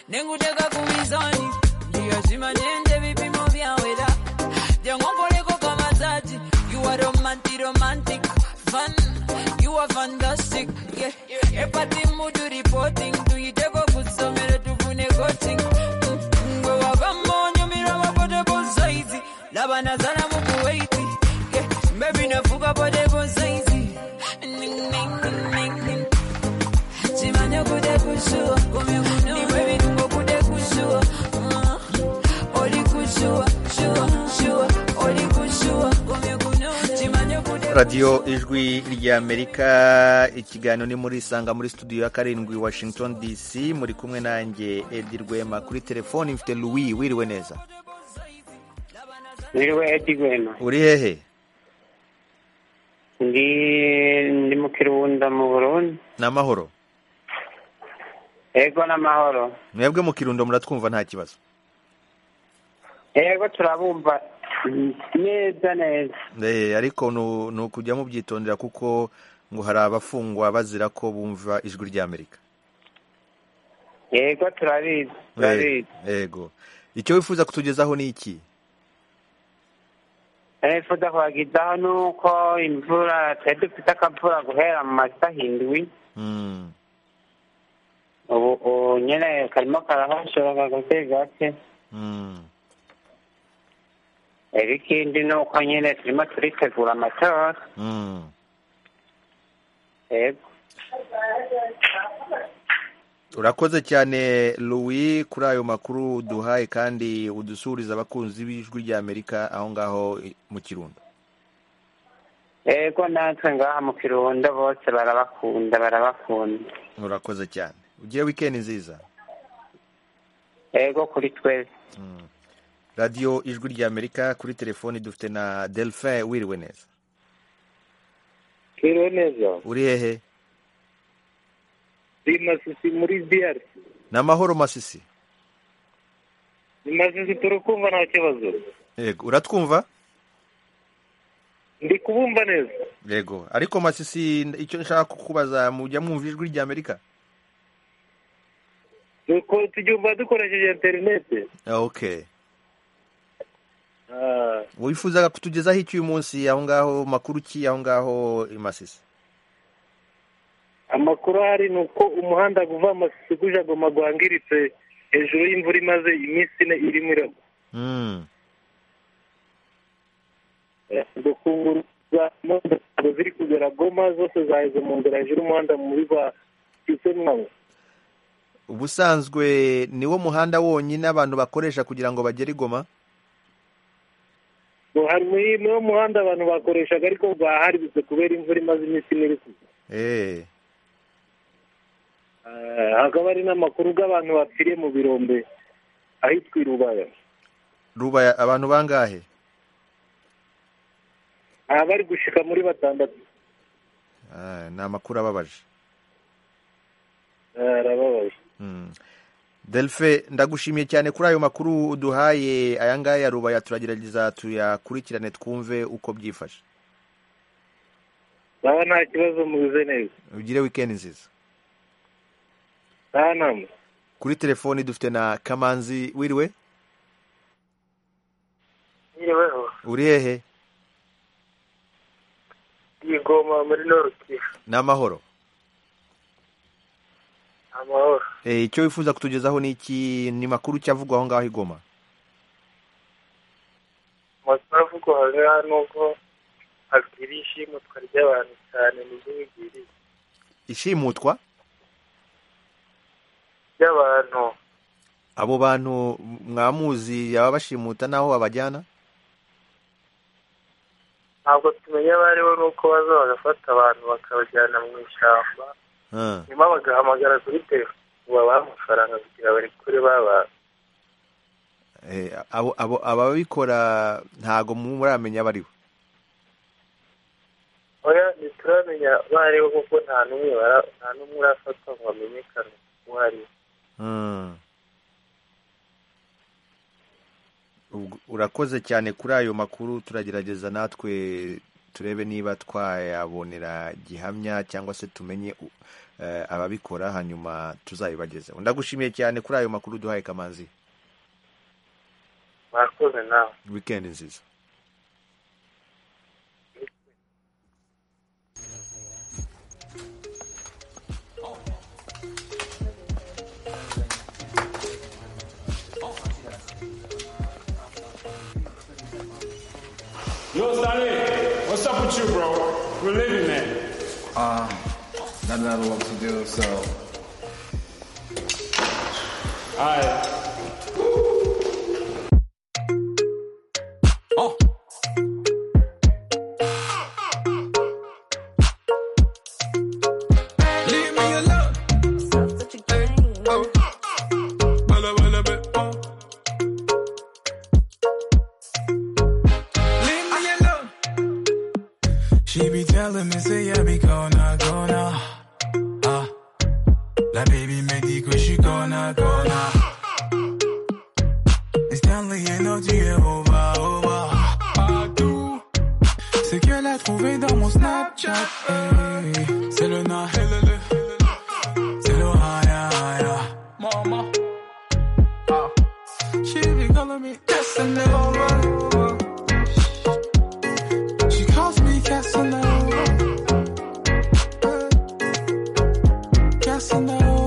nenguteka ku mizani ndiyakimanyende ebipimo byawera jangonkoleko kamazaji you are romantic romantic fun you are fantastic yeah. epati mudu reporting tuyiteko ku ssomero tufune coaching Mm, gwe wavamu onyumira mapotable size laba nazala mu kuwaiti Baby navuga potable size Ning, ning, ning, ning, ning. Chimanya kude kushua, kumyukunu. Ni wewe nungo kude kushua. Mm. Oli kushua, shua, shua. Oli kushua, kumyukunu. Chimanya kude radiyo ijwi ry'amerika ikiganiro ni muri isanga muri studio ya karindwi washington dc muri kumwe nanjye edi rwema kuri telefoni mfite louis wiriwe neza Niriwe Edi Rwema. uri hehe Ndi, ndi mu Kirunda mu Burundi. ni amahoro Ego n'amahoro. mwebwe mu kirundo muratwumva nta kibazo Ego turabumva mm, neza neza. Eh, ariko nu- ni ukujya mubyitondera kuko ngo hari abafungwa bazira ko bumva ijwi ry'amerika Ego turabizi. Eh, yego icyo wifuza kutugezaho ni iki Nifuza kubagezaho ni uko imvura twari dufite akavura guhera mu ma saa indwi. Mm, Ubu ubu nyine karimo karahashora gake gake. mm. Eh, Ikindi ni uko nyine turimo turitegura amatora. Mm. Ego. urakoze cyane louis kuri ayo makuru duhaye kandi udusuhuriza abakunzi b'ijwi ry'amerika aho ngaho i- mu kirundo Ego natwe ngaha mu Kirundo bose barabakunda barabakunda. urakoze cyane ugiye wikendi nziza Ego kuri twese. radiyo ijwi ry'amerika kuri telefoni dufite na delphin wiriwe neza twiriwe neza uri hehe ni masisi muri diyari ni amahoro masisi ni masisi turakumva nta kibazo yego uratwumva ndi kubumva neza yego ariko masisi icyo nshaka kukubaza mujya mwumva ijwi ry'amerika Duko tubyumva dukoresheje interineti Ah, ok Ah, wifuzaga kutugezaho iki uyu munsi aho ngaho makuru ki aho ngaho i masisi amakuru ahari ni uko umuhanda uva masisi ujya goma wangiritse hejuru y'imvura imaze iminsi ine irimo iragwa Mm. gukungurwa ntabwo ziri kugera goma zose zaheze mu nzira hejuru y'umuhanda muri rwa kisemwawe ubusanzwe niwo muhanda wonyine abantu bakoresha kugira ngo bagere i goma hari muri- niwo muhanda abantu bakoreshaga ariko rwaharibitse kubera imvura imaze iminsi ine iri kugwa Eh, Eh, hakaba hari n'amakuru y'abantu bapfiriye mu birombe ahitwa i rubaya ruba abantu bangahe aha bari gushika muri batandatu Ah, ni amakuru ababaje Eh, arababaje Mm. delphin ndagushimiye cyane kuri ayo makuru uduhaye aya ngaya ya rubaya turagerageza tuyakurikirane twumve uko byifashe baba nta kibazo muze neza ugire wikendi nziza nta nama kuri telefoni dufite na kamanzi wiriwe uri hehe igoma muri norukivu ni amahoro amahoro Eh, icyo wifuza kutugezaho ni iki ni makuru cyavugwa aho ngaho i Goma amakuru avugwa aho ngaho nubwo abwira ishimutwa ry'abantu cyane nibyo bigwiriye ishimutwa ry'abantu abo bantu mwamuzi yaba bashimuta n'aho babajyana ntabwo tumenya abo ari bo nuko baza bagafata abantu bakabajyana mu ishyamba Ah, nyuma bagahamagara kuri telefone babaha amafaranga kugira bari kure baba eh, abo abo ababikora ntago mu- muramenya abo ari bo oya ntituramenya bariho kuko nta n'umwe bara- nta n'umwe urafatwa ngo amenyekane uwo ari we Mm. Ubwo- urakoze cyane kuri ayo makuru turagerageza natwe turebe niba twayabonera gihamya cyangwa se tumenye u- eh, ababikora hanyuma tuzabibagezeho ndagushimiye cyane kuri ayo makuru duhaye kamanzi mwakoze nawe wikendi nziza Yo, Saleh, what's up with you, bro? We're living, man. Um, not a lot of work to do, so Alright. Leave me alone. Oh. Bella, bella, bella, oh. Leave me alone. She be telling me, say I be gonna, gonna. Ah, la baby me dit que je suis gonna, gonna. It's Stanley et non, tu es over, over. Pas tout. C'est qu'elle a trouvé dans mon Snapchat. hey. C'est le na, c'est le haya, haya. Mama. Ah. She be calling me Casanova. She calls me Casanova. Casanova.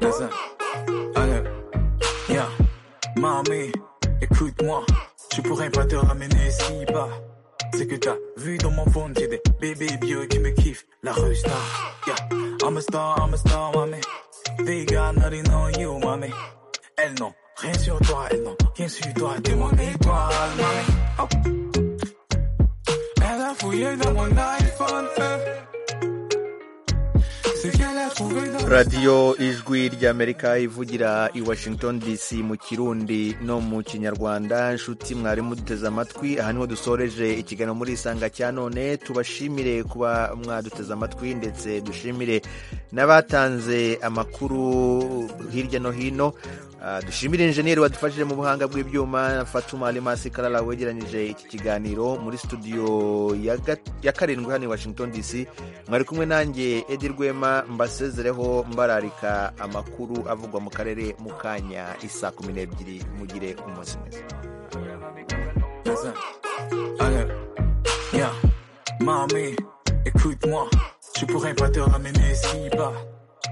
listen, allez, yeah, mamie, écoute-moi, tu pourrais pas te ramener si bas. C'est que t'as vu dans mon phone, j'ai des bébés vieux qui me kiffent, la rue star, yeah, I'm a star, I'm a star, mommy, they got nothing on you, mommy, elles n'ont rien sur toi, elles n'ont rien sur toi, t'es mon étoile, mommy, Oh. elle a fouillé dans mon iPhone, eh. c'est qu'elle a trouvé dans radiyo ijwi ry'amerika ivugira i washington dc mu kirundi no mu kinyarwanda inshuti mwari muduteze amatwi aha niho dusoreje ikiganiro muri isanga cya none tubashimire kuba mwaduteze amatwi ndetse dushimire n'abatanze amakuru hirya no hino Ah, dushimire injeniyeri wadufashije mu buhanga bw'ibyuma fatuma alimasi karara wegeranyije iki kiganiro muri studio ya ga- ya karindwi hano i washington dc mwari kumwe nanjye edi rwema mbasezereho mbararika amakuru avugwa mu karere mu kanya isa kumi n'ebyiri mugire umunsi mwiza Listen, allez, yeah, mamie, écoute-moi, tu pourrais pas te ramener si bas.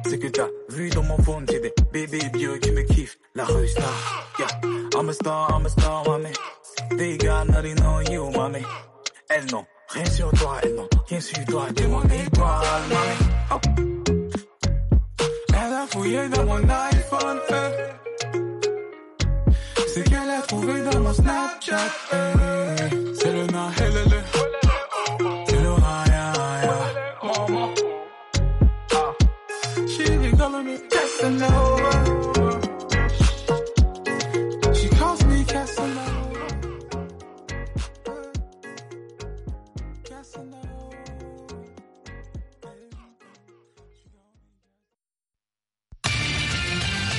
C'est que t'as vu dans mon phone, j'ai des bébés vieux qui me kiffent, la rue star, yeah, I'm a star, I'm a star, mommy, they got nothing on you, mommy, elles n'ont rien sur toi, elles n'ont rien sur toi, t'es mon étoile, mommy, oh. elle a fouillé dans mon iPhone, eh. C'est qu'elle a trouvé dans mon Snapchat. eh. C'est le na, elle est le. C'est le raya, raya. Maman. Ah. She be calling me Casanova.